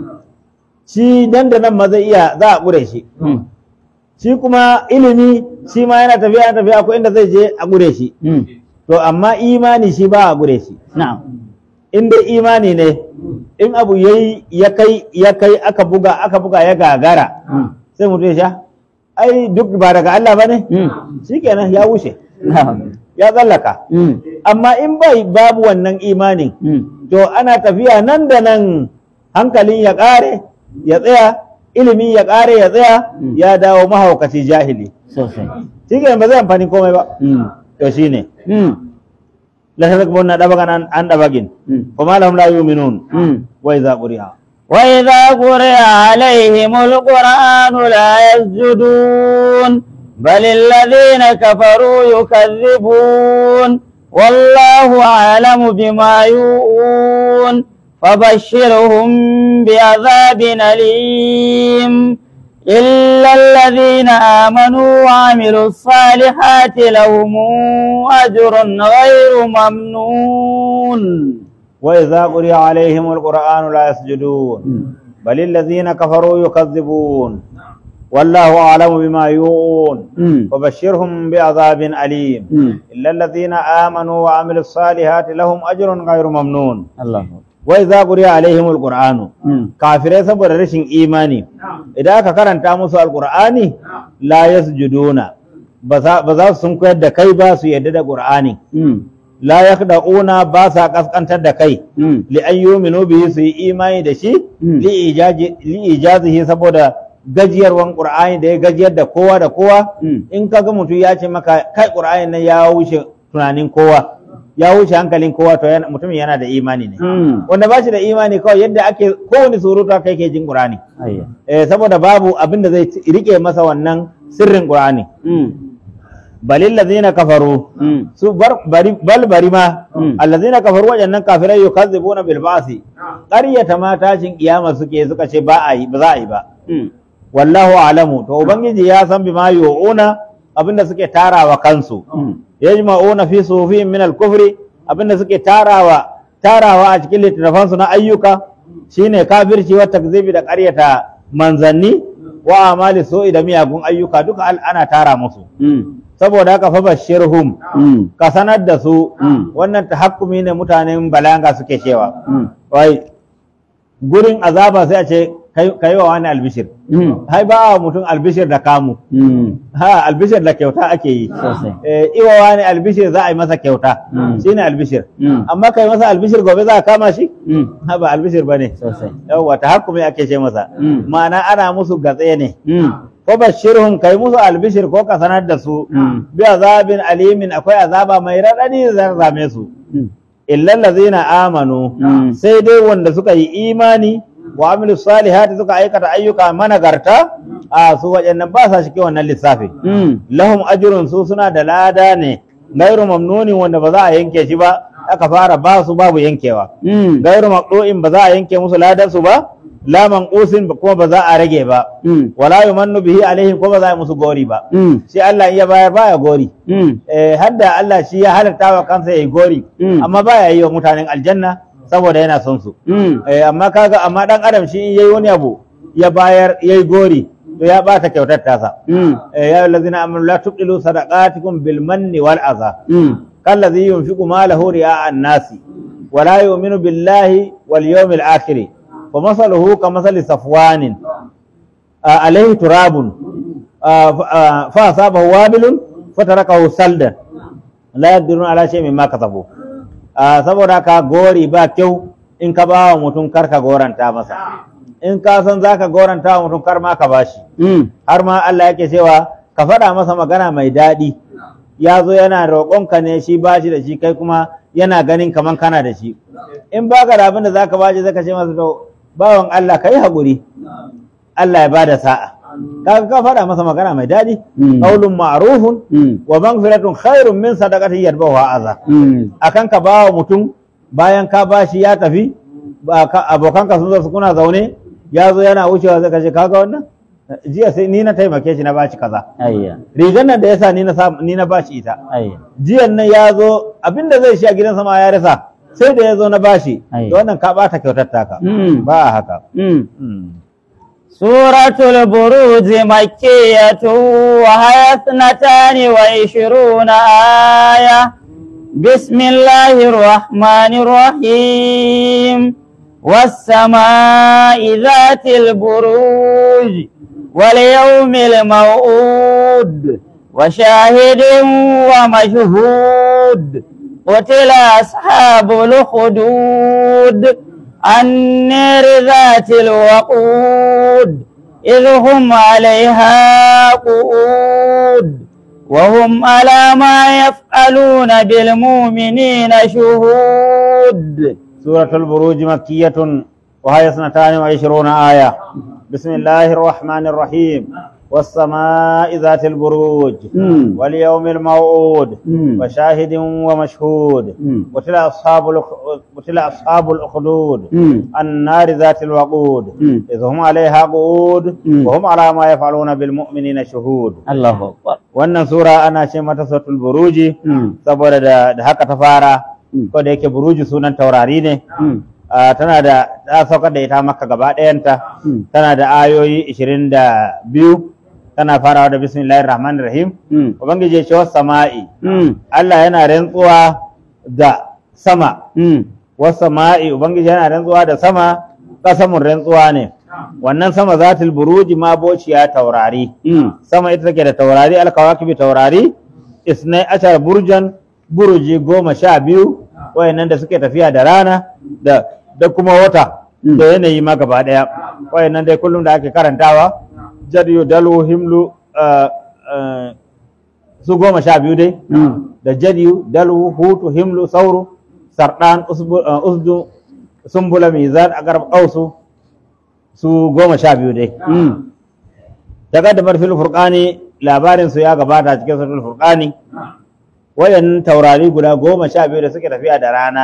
shi nan da nan ma zai iya za a ƙure shi Mm. shi kuma ilimi shi ma yana tafiya yana tafiya akwai inda zai je a ƙure shi Mm. to amma imani shi ba a ƙure shi Na'am. in dai imani ne in abu yayi ya kai ya kai aka buga aka buga ya gagara Mm. sai mutum ya sha ai duk ba daga Allah bane Mm. shikenan ya wuce Na'am. ya tsallaka Mm. amma in bai babu wannan imanin Mm. to ana tafiya nan da nan hankalin ya ƙare ya tsaya ilimi ya ƙare ya tsaya Mm. ya dawo mahaukaci jahili Sosai. shi ba zai amfani komai ba Mm. to shine Mm. la tadakbunna dabagan an, an dabagin Mm. kuma lahum la yu'minun Mm. wa idza quri'a وإذا قرئ عليهم القرآن لا يسجدون بل الذين كفروا يكذبون والله أعلم بما يوؤون فبشرهم بعذاب أليم إلا الذين آمنوا وعملوا الصالحات لهم أجر غير ممنون وإذا قرئ عليهم القرآن لا يسجدون بل الذين كفروا يكذبون والله أعلم بما يوعون وبشرهم بعذاب أليم إلا الذين آمنوا وعملوا الصالحات لهم أجر غير ممنون الله وإذا قرئ عليهم القرآن kafirai saboda rashin imani idan aka karanta musu alkur'ani la yasjuduna ba za ba za su sun koyar da kai ba su yadda da qur'ani la yakda'una ba sa kaskantar da kai li an yu'minu bihi su yi imani da shi Mm. li ijaji li ijazihi saboda gajiyarwan qur'ani da ya gajiyar da kowa da kowa Mm. in kaga mutum ya ce maka kai qur'ani nan ya wuce tunanin kowa ya wuce hankalin kowa to yana- mutumin yana da imani ne wanda ba shi da imani kawai yadda ake kowane surutu haka yake jin qur'ani أيوة eh, saboda babu abin da zai ci- rike masa wannan sirrin qur'ani balil ladina kafaru su bar bari bal bari ma Mm. allazina kafaru wajannan kafirai yukazzibuna bil ba'si qaryata ma tashin kiyama suke suka ce ba a yi ba za a yi ba wallahu alamu to ubangiji ya san bima yu'una abinda suke tarawa kansu yajma'una fi sufihim min al-kufri abinda suke tarawa tarawa a cikin littattafansu na ayyuka shine kafirci wa takzibi da ƙaryata manzanni wa amali su'i da miyagun ayyuka duka al- ana tara musu saboda haka fa bashirhum ka sanar da su Mm. wannan tahakkumi ne mutanen balanga suke cewa wai gurin azaba sai a ce kai kai wa wani albishir hai ba wa mutum albishir da kamu ha albishir da kyauta ake yi Sosai. eh, iwa wani albishir za a yi masa kyauta Mm. shine albishir Mm. amma kai masa albishir gobe za a kama shi ha ba albishir bane Sosai. yawwa tahakkumi ake ce masa Mm. ma'ana ana musu gatse ne ko bashirhum kai musu albishir ko ka sanar da su Mm. bi azabin alimin akwai azaba mai raɗaɗi zan zame su illa allazina amanu Mm. sai dai wanda suka yi imani wa amilu salihati suka aikata ayyuka managarta a su waɗannan ba sa cikin wannan lissafi lahum ajrun su suna da lada ne gairu mamnunin wanda ba za a yanke shi ba aka fara ba su babu yankewa gairu maqdu'in ba za a yanke musu ladan su ba la manqusin ba- kuma ba za a rage ba wala yumannu bihi alaihim ko ba za a yi musu gori ba shi Allah in ya bayar baya gori eh hadda Allah shi ya halatta wa kansa yayi gori Mm. amma baya yi wa mutanen aljanna saboda yana son su eh amma kaga amma dan adam shi in yayi wani abu ya bayar yayi gori to ya bata kyautar tasa eh ya allazina amanu la tubdilu sadaqatikum bil manni wal adha kallazi yunfiqu malahu ri'a an-nasi wa la yu'minu billahi wal yawmil akhir fa masaluhu kamathali safwanin آه، عليه تراب آه، ف- آه، فأصابه وابل فتركه سلدا لا يقدرون على شيء مما كسبوا آه، saboda haka gori ba kyau in ka ba wa mutum kar ka goranta masa in ka san za ka goranta wa mutum kar ma ka bashi har ma Allah yake cewa ka faɗa masa magana mai daɗi ya zo yana roƙonka ne shi bashi da shi kai kuma yana ganin kaman kana da shi in baka da abin da za ka bashi zaka ce masa to bawan Allah ka yi haƙuri Allah ya bada sa'a kaga ka faɗa masa magana mai daɗi Mm. qaulun ma'rufun wa maghfiratun khairun min sadaqatin yatba'uha adha akan ka bawa mutum bayan ka bashi ya tafi ba ka- abokanka sun zo su kuna zaune ya zo yana wucewa zai kace kaga wannan jiya sai ni na taimake shi na bashi kaza أيوة rigar nan da yasa ni na sa- ni na bashi ita أيوة jiyan nan ya zo abinda zai shi a gidan sama ya rasa sai da ya zo na bashi Ai. to wannan ka bata kyautar taka Mm. ba a haka Mm. سورة البروج مكية وهي اثنتان وعشرون آية بسم الله الرحمن الرحيم والسماء ذات البروج واليوم الموعود وشاهد ومشهود قتل أصحاب الخدود النار ذات الوقود إذ هم عليها قعود وهم على ما يفعلون بالمؤمنين شهود سورة البروج مكية وهي اثنتان وعشرون آية بسم الله الرحمن الرحيم والسماء ذات البروج مم. واليوم الموعود مم. وشاهد ومشهود مم. قتل أصحاب الأخ... قتل أصحاب الأخدود مم. النار ذات الوقود مم. إذ هم عليها قعود مم. وهم على ما يفعلون بالمؤمنين شهود الله أكبر wannan sura ana ce mata suratul buruji مم. saboda da, da haka ta fara Mm. ko da yake buruji sunan taurari ne مم. Ah, tana da ta saukar da ita maka gaba ɗayanta مم. tana da ayoyi 22 tana farawa da bismillahir rahmanir rahim مم. ubangiji ya ce was sama'i مم. Allah yana rantsuwa da sama مم. was sama'i ubangiji yana rantsuwa da sama kasamun rantsuwa ne wannan sama zatul buruji ma bociya taurari مم. sama ita take da taurari alkawakibi taurari isnai ashar burjan buruji goma sha biyu wayannan da suke tafiya da rana da da kuma wata Mm. da yanayi ma gaba daya wayannan dai kullum da ake karantawa jadiyu dalu himlu ah, ah, su goma sha biyu dai مم. da jadiyu dalu hutu himlu sauru sardan usbu- ah, usdu sumbula mizan agarb ausu su goma sha biyu dai مم. takaddamar fil furqani labarin su ya gabata cikin suratul furqani wayan taurari guda goma sha biyu da suke tafiya da rana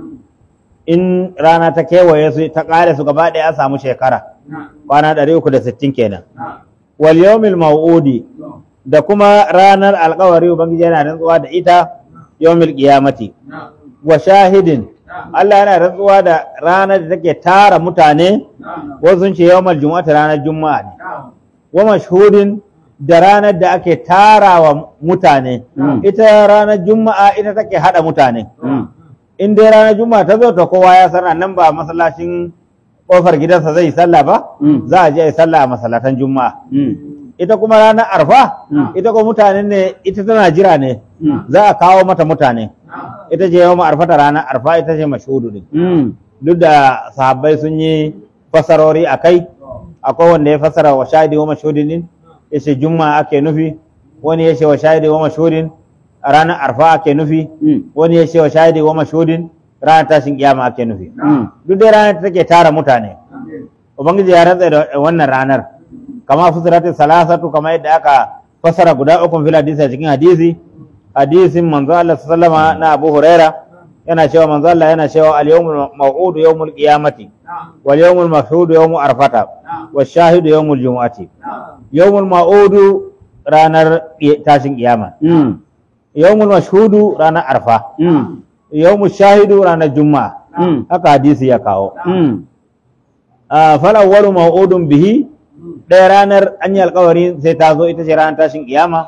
in rana ta kewaye su ta kare su gaba ɗaya a samu shekara kwana 360 kenan wal yawmil maw'udi da kuma ranar alkawari ubangiji yana rantsuwa da ita yawmil qiyamati wa shahidin Allah yana rantsuwa da ranar da take tara mutane wasu sun ce yawmal jumu'ati ranar juma'a ne wa mashhudin da ranar da ake tarawa mutane Mm. ita ranar juma'a ita take hada mutane مم. in dai ranar juma'a ta zo to kowa ya san nan ba masallacin kofar gidansa zai yi sallah ba Mm. za a je a yi sallah a masallatan juma'a مم. ita kuma ranar arfa Mm. ita kuma mutane ne ita tana jira ne Mm. za a kawo mata mutane ita ce yawan arfa ta ranar arfa ita ce mashudu ne مم. duk da sahabbai sun yi fasarori a kai akwai wanda ya fasara wa shahidi wa mashhudin din ya ce juma'a ake nufi wani ya ce wa shahidi wa mashhudin a ranar arfa ake nufi مم. wani ya ce wa shahidi wa mashhudin ranar tashin kiyama ake nufi مم. duk dai ranar da take tara mutane ubangiji ya rantsa da wannan ranar kama fusirati salasatu kama yadda aka fasara guda uku fil hadisi a cikin hadisi hadisin manzo Allah sallama na Abu Huraira yana cewa manzo Allah yana cewa al yawmul maw'ud yawmul qiyamati wal yawmul mashhud yawmu arfata wash shahidu yawmul jumu'ati yawmul maw'ud ranar tashin kiyama مم. yawmul mashhudu ranar arfa مم. yawmul shahidu ranar juma'a مم. haka hadisi ya kawo مم. a falawwalu maw'udun bihi ɗaya ranar an yi alkawari sai ta zo ita ce ranar tashin kiyama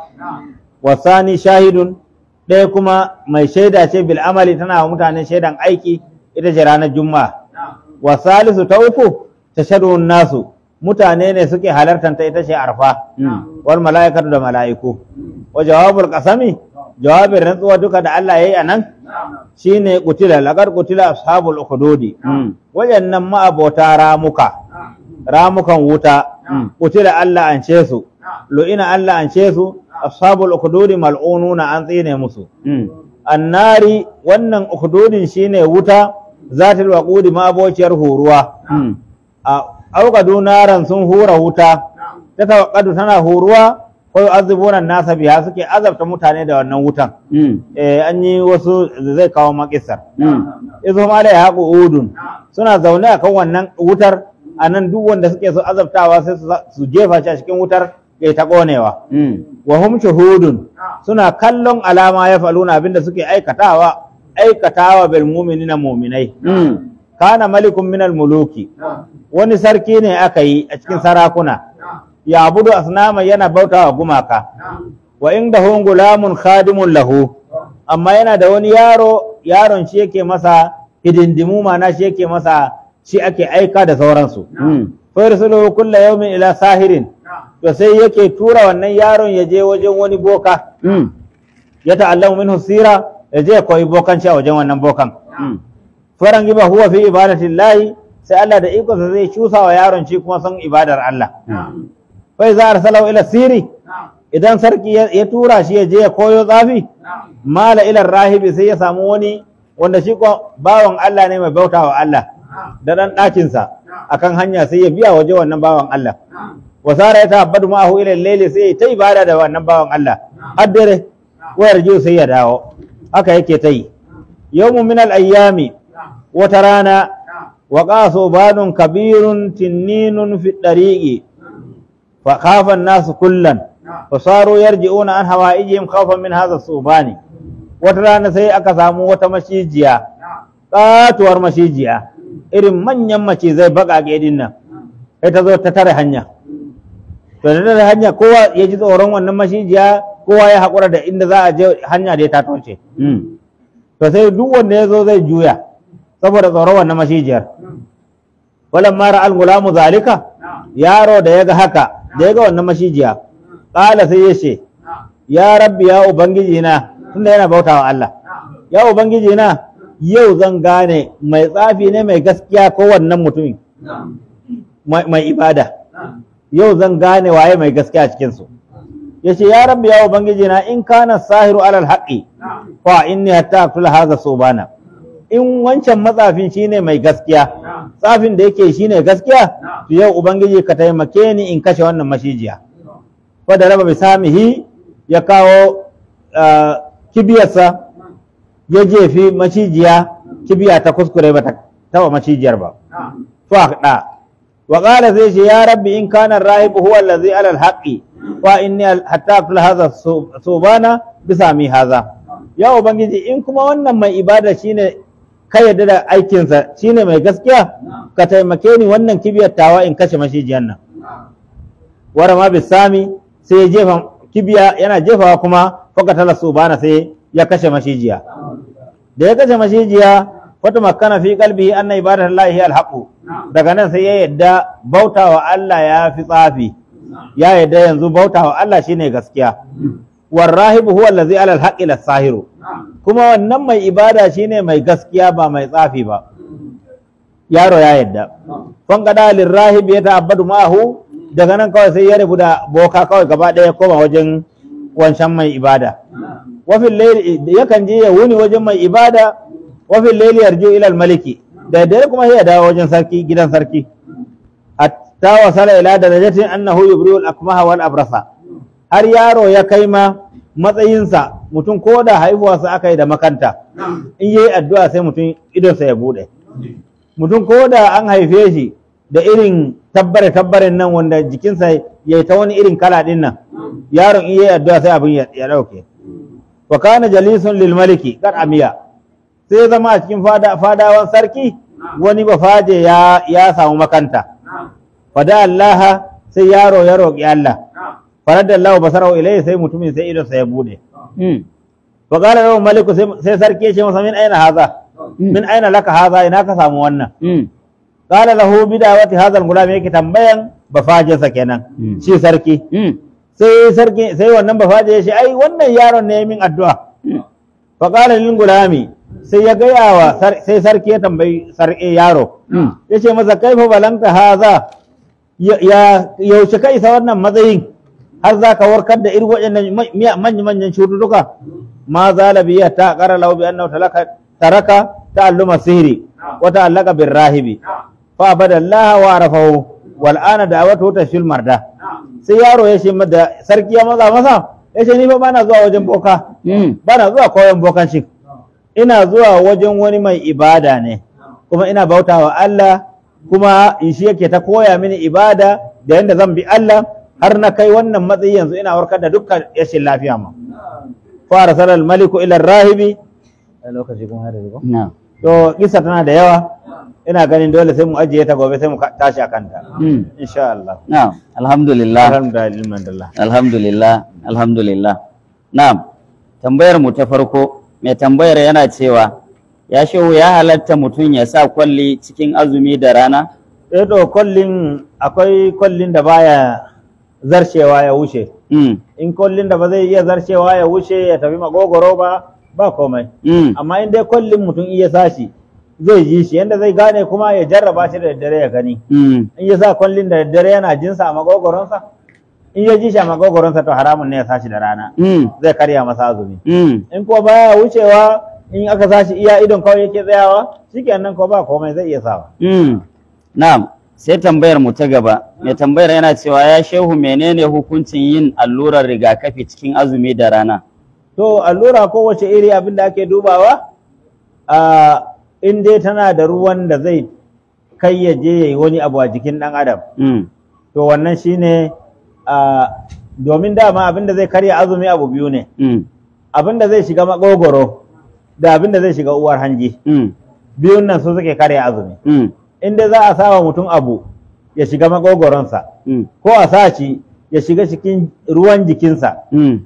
wasani shahidun ɗaya kuma mai shaida ce bil amali tana wa mutane shaidan aiki ita ce ranar juma'a wasalisu ta uku tashadun nasu mutane ne suke halartar ta ita ce arfa مم. wal mala'ikatu da mala'iku wa jawabul qasami jawabin rantsuwa duka da Allah yayi anan shine qutila laqad qutila ashabul ukhdudi مم. wayannan ma'abota ramuka ramukan wuta Mm. kutila Allah an ce su lu'ina Allah an ce su ashabul ukhdudi mal'ununa an tsine musu مم. annari wannan ukhdudin shine wuta zatul waqudi ma'abociyar huruwa مم. a auqadu naran sun hura wuta ta tawaqqadu tana huruwa ko yu'azzibuna nasa biha suke azabta mutane da wannan wutan مم. eh an yi wasu zai kawo makisar مم. izo ma da ya haƙu udun suna zaune a kan wannan wutar a nan duk wanda suke so azabtawa sai su- su jefa shi a cikin wutar ya ta ƙonewa مم. wa hum shuhudun suna kallon alama ya faluna abinda suke aikatawa aikatawa bil mu'minina mu'minai مم. kana malikun minal muluki wani sarki ne aka yi a cikin sarakuna ya budu asnama yana bautawa gumaka wa inda hun gulamun khadimun lahu amma yana da wani yaro yaron shi yake masa hidindimu mana shi yake masa shi ake aika da sauransu مم. fa yursilu kulla yawmin ila sahirin to sai yake tura wannan yaron ya je wajen wani boka مم. ya ta'allamu minhu sira ya je ya koyi bokanci a wajen wannan bokan مم. faran giba huwa fi ibadatin lahi sai Allah da ikonsa zai cusa wa yaron shi kuma son ibadar Allah نعم. fai za a salau ila siri idan sarki ya ya tura shi ya je ya koyo tsafi mala ilar rahibi sai ya samu wani wanda shi ko bawan Allah ne mai bauta wa Allah da dan ɗakinsa akan hanya sai ya biya waje wannan bawan Allah wa sara ya ta'abbadu ma'ahu ila al-layli sai ta ibada da wannan bawan Allah har dare wayar jiyo sai ya dawo haka yake ta yi yawmun min al-ayyami wata rana wa qasu banun kabirun tinninun fi dariqi fa khafa an-nasu kullan fa saru yarji'una an hawa'ijihim khawfan min hadha subani wata rana sai aka samu wata mashijiya katuwar mashijiya irin manyan macizai baƙaƙe din nan sai ta zo ta tare hanya to da tare hanya kowa ya ji tsoron wannan mashijiya kowa ya haƙura da inda za a je hanya da ta toce Mm. to sai duk wanda ya zo zai juya saboda tsoron wannan mashijiyar walan mara al-gulamu zalika yaro da ya ga haka da ya ga wannan mashijiya ƙala sai ya ce ya rabbi ya ubangiji na tunda yana bautawa Allah ya ubangiji na yau zan gane mai tsafi ne mai gaskiya ko wannan mutumin mai mai ibada yau zan gane waye mai gaskiya cikin su yace ya rabbi ya ubangiji na in kana sahiru alal haqqi fa inni hatta aqtula hadha subana in wancan matsafin shine mai gaskiya tsafin da yake shine gaskiya to yau ubangiji ka taimake ni in kashe wannan mashijiya wadda raba bisamihi ya kawo ah, kibiyarsa ya jefi macijiya kibiya ta kuskure ba ta taba macijiyar ba fa da wa qala zai ce ya rabbi in kana rahib huwa allazi ala alhaqi wa inni al- hatta aqtula hadha su- subana bisami hadha ya ubangiji in kuma wannan mai ibada shine ka yarda da aikinsa shine mai gaskiya ka taimake ni wannan kibiyar tawa in kashe macijiyar nan wara ma bisami sai ya jefa kibiya yana jefawa kuma fakatala subana sai ya kashe mashijiya da ya kashe mashijiya wata makana fi kalbihi anna ibadatu llahi alhaqu daga nan sai ya yadda bautawa Allah ya fi tsafi ya yadda yanzu bautawa Allah shine gaskiya warrahibu huwa allazi ala alhaqi lasahiru kuma wannan mai ibada shine mai gaskiya ba mai tsafi ba yaro ya yadda fan kada lirrahib ya ta'abbadu ma'ahu daga nan kawai sai ya rabu da boka kawai gaba ɗaya koma wajen wancan mai ibada wafin laili yakan je ya wuni wajen mai ibada wafin laili yarju ila maliki da dare kuma sai ya dawo wajen sarki gidan sarki hatta wasala ila darajatin annahu yubriul akmaha wal abrasa har yaro ya kai ma matsayinsa mutum ko da haihuwarsa aka yi da makanta in yi addu'a sai mutum idonsa ya bude mutum ko da an haife shi da irin tabbare tabbaren nan wanda jikinsa ya yi ta wani irin kala din nan yaron in yi addu'a sai abin ya ya dauke wa kana jalisun lil maliki kar amiya sai ya zama a cikin fada fadawan sarki wani bafaje ya ya samu makanta fada Allah sai yaro ya roƙi Allah faradda Allah basarahu ilayhi sai mutumin sai idonsa ya bude Mm. wa qala lahu maliku sai sai sarki ya ce masa min aina haza min aina laka haza ina ka samu wannan Mm. qala lahu bidawati hadha al-gulam yake tambayan bafajinsa kenan Mm. shi sarki Mm. sai sarki sai wannan bafaje ya ce ai wannan yaron ne min addu'a Mm. fa qala lil gulami sai ya gaya wa sar- sai sarki ya tambayi sarki yaro Mm. ya ce masa kaifa balanta haza ya ya- yaushe ka isa wannan matsayin har za ka warkar da irin waɗannan manya manyan cututtuka ma zala biya ta qara lahu bi annahu talaka taraka ta'alluma sihri wa ta'allaka bir rahibi fa abadallaha wa arafahu wal ana da'awatu tashfil marda sai yaro ya ce da sarki ya maza masa ya ce ni fa bana zuwa wajen boka Mm. bana zuwa koyon bokanci ina zuwa wajen wani mai ibada ne kuma ina bautawa Allah kuma in shi yake ta koya mini ibada da yanda zan bi Allah har na kai wannan matsayi yanzu ina warkar da dukkan yashin lafiya ma fara sarar maliku ila rahibi a lokaci kuma har yanzu ko? Na. to kisa tana da yawa ina ganin dole sai mu ajiye ta gobe sai mu ka- tashi a kanta Mm. insha Allah Na. Alhamdulillah. alhamdulillah Alhamdulillah. Alhamdulillah. Na'am. Tambayar mu ta farko, mai tambayar yana cewa ya shehu ya halatta mutum ya sa kwalli cikin azumi da rana? eh to kollin akwai kollin da baya zarcewa ya wuce Mm. in kollin da ba zai iya zarcewa ya wuce ya tafi magogoro ba ba komai Mm. amma in dai kollin mutum iya sashi zai ji shi yanda zai gane kuma ya jarraba shi da daddare ya gani Mm. in ya sa kollin da daddare yana jinsa a magogoronsa in ya ji shi a magogoronsa to haramun ne ya sashi da rana Mm. zai karya masa azumi Mm. in kuwa baya wucewa in aka sashi iya idon kawai yake tsayawa shikenan ko ba komai zai iya sawa Mm. Na'am. sai tambayar mu ta gaba mai tambayar yana cewa ya shehu menene hukuncin yin allurar rigakafi cikin azumi da rana to allura kowace iri abin da ake dubawa a in dai tana da ruwan da zai kai ya je ya yi wani abu a jikin ɗan adam Mm, to wannan shine a domin dama abin da zai karya azumi abu biyu ne mm, abin da zai shiga makogoro da abin da zai shiga uwar hanji mm, biyun nan su suke karya azumi mm, in dai za a sawa mutum abu ya shiga makogoronsa mm, ko a sa shi ya shiga cikin ruwan jikinsa mm,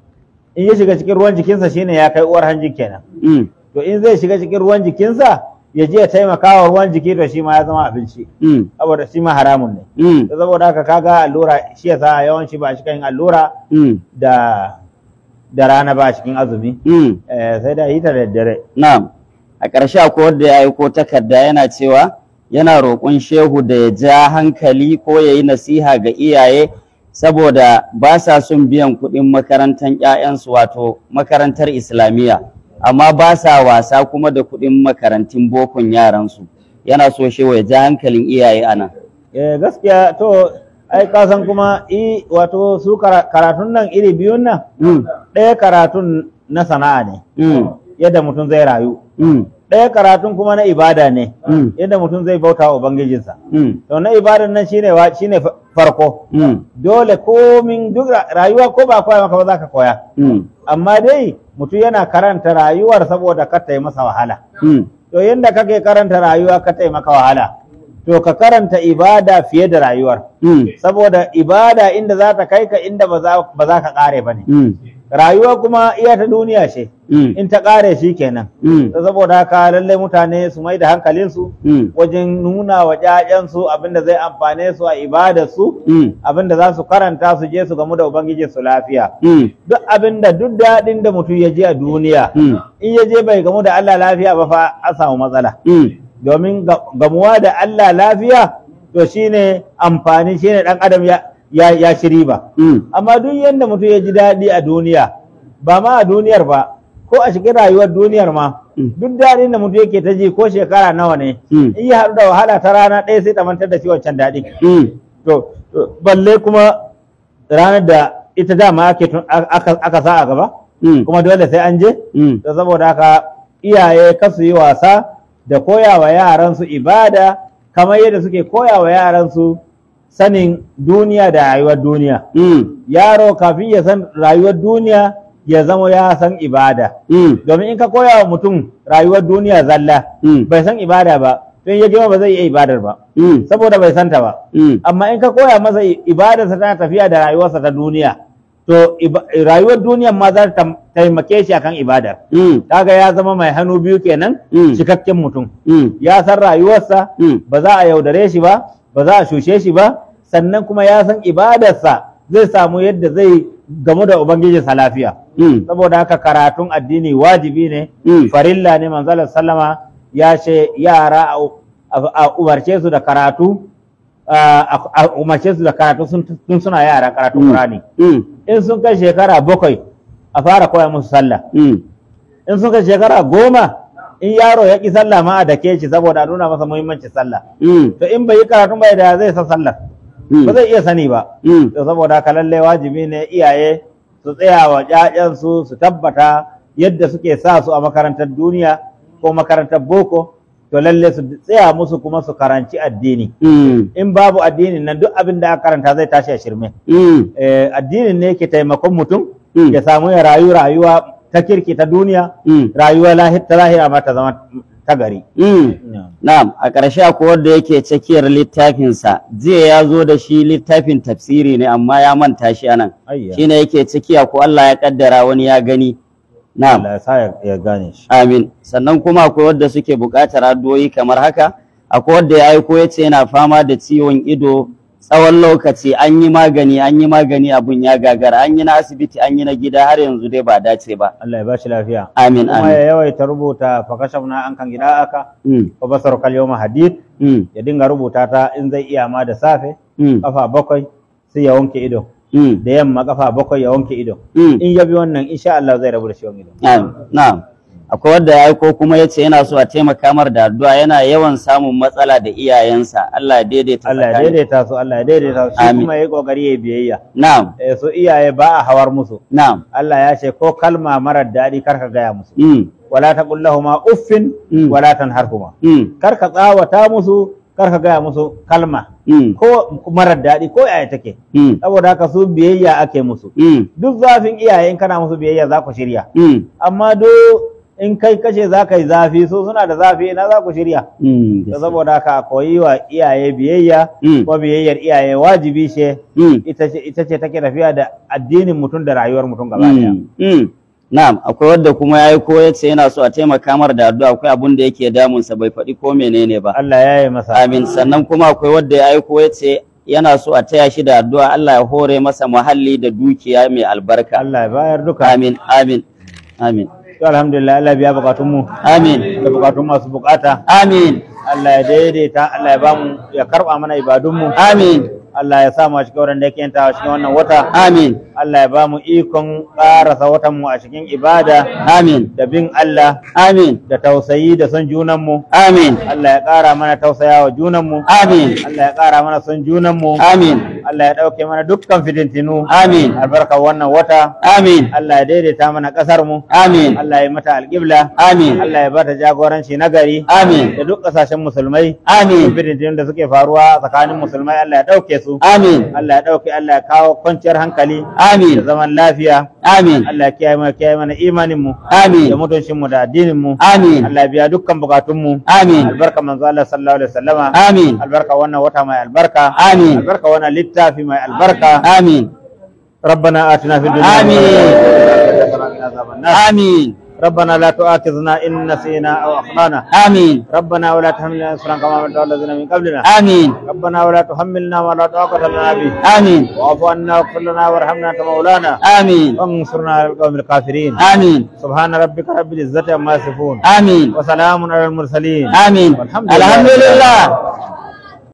in ya shiga cikin ruwan jikinsa shine ya kai uwar hanjin kenan mm, to in zai shiga cikin ruwan jikinsa ya je ya taimaka wa ruwan jiki to shi ma ya zama abinci mm, saboda shi ma haramun ne mm, to saboda haka kaga allura shi yasa yawanci ba shi kan allura mm, da da rana ba cikin azumi mm. eh, sai da yi ta da daddare Na'am, a ƙarshe akwai wanda ya aiko takarda yana cewa yana roƙon shehu da ya ja hankali ko ya yi nasiha ga iyaye saboda ba sa son biyan kuɗin makarantar 'ya'yansu wato makarantar Islamiyya, amma ba sa wasa kuma da kuɗin makarantun bokon yaransu. Yana so shehu ya ja hankalin iyaye ana. eh, gaskiya to ai kasan kuma i wato su kara- karatun nan iri biyun nan Mm, ɗaya karatun na sana'a ne mm, yadda mutum zai rayu mm, ɗaya karatun kuma na ibada ne mm, yadda mutum zai bauta wa ubangijinsa mm, to na ibadan nan shine wa shine fa- farko mm, dole komin duk ra- rayuwa ko ba koya maka ba za ka koya mm, amma dai mutum yana karanta rayuwar saboda ka ta yi masa wahala mm, to yadda kake karanta rayuwa ka ta yi maka wahala to ka karanta ibada fiye da rayuwar mm, saboda ibada inda za ta kai ka inda ba za ba za ka kare ba ne mm, rayuwa kuma iya ta duniya ce mm, in ta kare shi kenan mm, to saboda haka lallai mutane su mai da hankalinsu mm, wajen nuna wa ƴaƴansu abinda zai amfane su a ibadarsu mm, abinda za su karanta su je su gamu da ubangiji su lafiya mm, duk abinda duk daɗin da mutum ya je a duniya mm, in ya je bai gamu da Allah lafiya ba fa an samu matsala mm. domin ga- gamuwa da Allah lafiya to shine amfani shine dan adam ya ya, ya ci riba Mm, amma duk yanda mutum ya ji daɗi a duniya ba ma a duniyar ba ko a cikin rayuwar duniyar ma Mm. duk daɗin da mutum yake ta ji ko shekara nawa ne Mm. in ya haɗu da wahala ta rana ɗaya sai ta mantar da shi wancan daɗi mm, to to, balle kuma ranar da ita dama ake tun- aka, aka sa a gaba mm, kuma dole sai an je mm, da saboda haka iyaye kasu yi wasa da koyawa yaransu ibada kamar yadda suke koyawa yaransu sanin duniya da rayuwar duniya mm, yaro kafin ya san rayuwar duniya ya zama ya san ibada mm, domin in ka koya wa mutum rayuwar duniya zalla mm, bai san ibada ba don ya girma ba zai iya ibadar ba mm, saboda bai santa ba mm, amma in ka koya masa i- ibadarsa tana tafiya da rayuwarsa ta duniya to iba- rayuwar duniyan ma za ta tam- taimake shi akan ibadar mm, kaga ya zama mai hannu biyu kenan Mm. cikakken mutum mm, ya san rayuwarsa Mm. ba za a yaudare shi ba ba za a shushe shi ba sannan kuma ya san ibadarsa zai samu yadda zai gamu da ubangijinsa lafiya mm, saboda haka karatun addini wajibi ne Mm. farilla ne manzalar sallama ya ce yara a- a a umarce su da karatu a a umarce su da karatu sun tun suna yara karatun Mm. Qur'ani mm, in sun kai shekara bakwai a fara koya musu sallah mm, in sun kai shekara goma in yaro ya ƙi sallah ma a dake shi saboda a nuna masa muhimmancin sallah mm, to in bai yi karatun bai da zai san sallah mm, ba zai iya sani ba mm, to saboda haka lallai wajibi ne iyaye su tsaya wa ƴaƴansu su tabbata yadda suke sa su a makarantar duniya ko makarantar boko to lalle su tsaya musu kuma su karanci addini mm, in babu addinin nan duk abin da aka karanta zai tashi a shirme mm, eh, addinin ne ke taimakon mutum Mm. ya samu ya rayu rayuwa ta kirki ta duniya mm, rayuwa lahi- ta lahira ma ta zama ta gari mm. Na'am, a ƙarshe akwai wanda yake tsakiyar littafinsa, jiya ya zo da shi littafin tafsiri ne amma ya manta shi anan. Ayya. Shi ne yake tsakiya ko Allah ya kaddara wani ya gani. Na'am, Allah ya sa ya- ya gane shi amin. Sannan kuma akwai wanda suke buƙatar addu'o'i kamar haka, akwai wanda ya aiko ya ce yana fama da ciwon ido tsawon lokaci an yi magani an yi magani abun ya gagara an yi na asibiti an yi na gida har yanzu dai ba dace ba. Allah ya ba shi lafiya Amin kuma amin. ya yawaita rubuta fakashafna an kan gida aka Mm, wa basar kal yawma hadid mm, ya dinga rubuta ta in zai iya ma da safe mm, kafa bakwai sai ya wanke ido mm, da yamma kafa bakwai ya wanke ido mm. in ya bi wannan insha Allah zai rabu da ciwon ido Na'am, na'am. akwai wanda ya aiko kuma ya ce yana so a taimaka mar da addu'a yana yawan samun matsala da iyayensa Allah ya daidaita Allah ya tsakani. daidaita su Allah ya daidaita su shi Amin. kuma yayi kokari yayi biyayya na'am eh su iyaye ba a hawar musu na'am Allah ya ce ko kalma marar daɗi kar ka gaya musu mm. wala taqul lahumu uffin Mm. wala tanharhuma Mm. kar ka tsawata musu kar ka gaya musu kalma Mm. ko marar daɗi ko yaya take Mm. saboda haka su biyayya ake musu Mm. duk zafin iyaye in kana musu biyayya za ku shirya Mm. amma do in kai kace za ka yi zafi so suna da zafi ina za ku shirya Mm. da saboda haka a koyi wa iyaye biyayya Mm. ko biyayyar iyaye wajibi ce Mm. ita ce ita ce take tafiya da addinin mutum da rayuwar mutum gaba daya Mm. Mm. Na'am, akwai wadda kuma ya yi ko ya ce yana so a taimaka mar da addu'a akwai abin da yake damunsa bai faɗi ko menene ba. Allah ya yi masa Amin. Sannan kuma akwai wadda ya aiko ya ce yana so a taya shi da addu'a Allah ya hore masa muhalli da dukiya mai albarka. Allah ya bayar duka Amin. Amin. Amin. to alhamdulillah Allah biya bukatun mu Amin. da bukatun masu bukata Amin. Allah ya daidaita Allah ya bamu ya karba mana ibadun mu Amin. Allah ya sa mu a cikin wurin da yake yantawa cikin wannan wata Amin. Allah ya bamu ikon ƙarasa watan mu a cikin ibada Amin. da bin Allah Amin. da tausayi da son junan mu Amin. Allah ya ƙara mana tausayawa junan mu Amin. Allah ya ƙara mana son junan mu Amin. Allah ya ɗauke mana dukkan fitintinu Amin. albarkar wannan wata Amin. Allah ya daidaita mana ƙasar mu Amin. Allah ya mata alƙibla Amin. Allah ya bata jagoranci na gari Amin. da duk ƙasashen musulmai Amin. fitintinun da suke faruwa tsakanin musulmai Allah ya ɗauke su Amin. Allah ya ɗauke Allah ya kawo kwanciyar hankali Amin. da zaman lafiya Amin. Allah ya kiyaye mana kiyaye mana imanin mu Amin. da mutuncin mu da addinin mu Amin. Allah ya biya dukkan bukatun mu Amin. albarka manzo Allah sallallahu alaihi wasallama Amin. albarka wannan wata mai albarka Amin. albarka wannan littafi mai albarka Amin. ربنا آتنا في الدنيا آمين. حسنة وقنا عذاب النار. Amin. ربنا لا تؤاخذنا إن نسينا أو أخطأنا Amin. ربنا ولا تحملنا إصرا كما حملته على الذين من قبلنا Amin. ربنا ولا تحملنا ما لا طاقة لنا به Amin. واعف عنا واغفر لنا وارحمنا أنت مولانا Amin. وانصرنا على القوم الكافرين Amin. سبحان ربك رب العزة عما يصفون Amin. وسلام على المرسلين Amin. والحمد لله Alhamdulillah.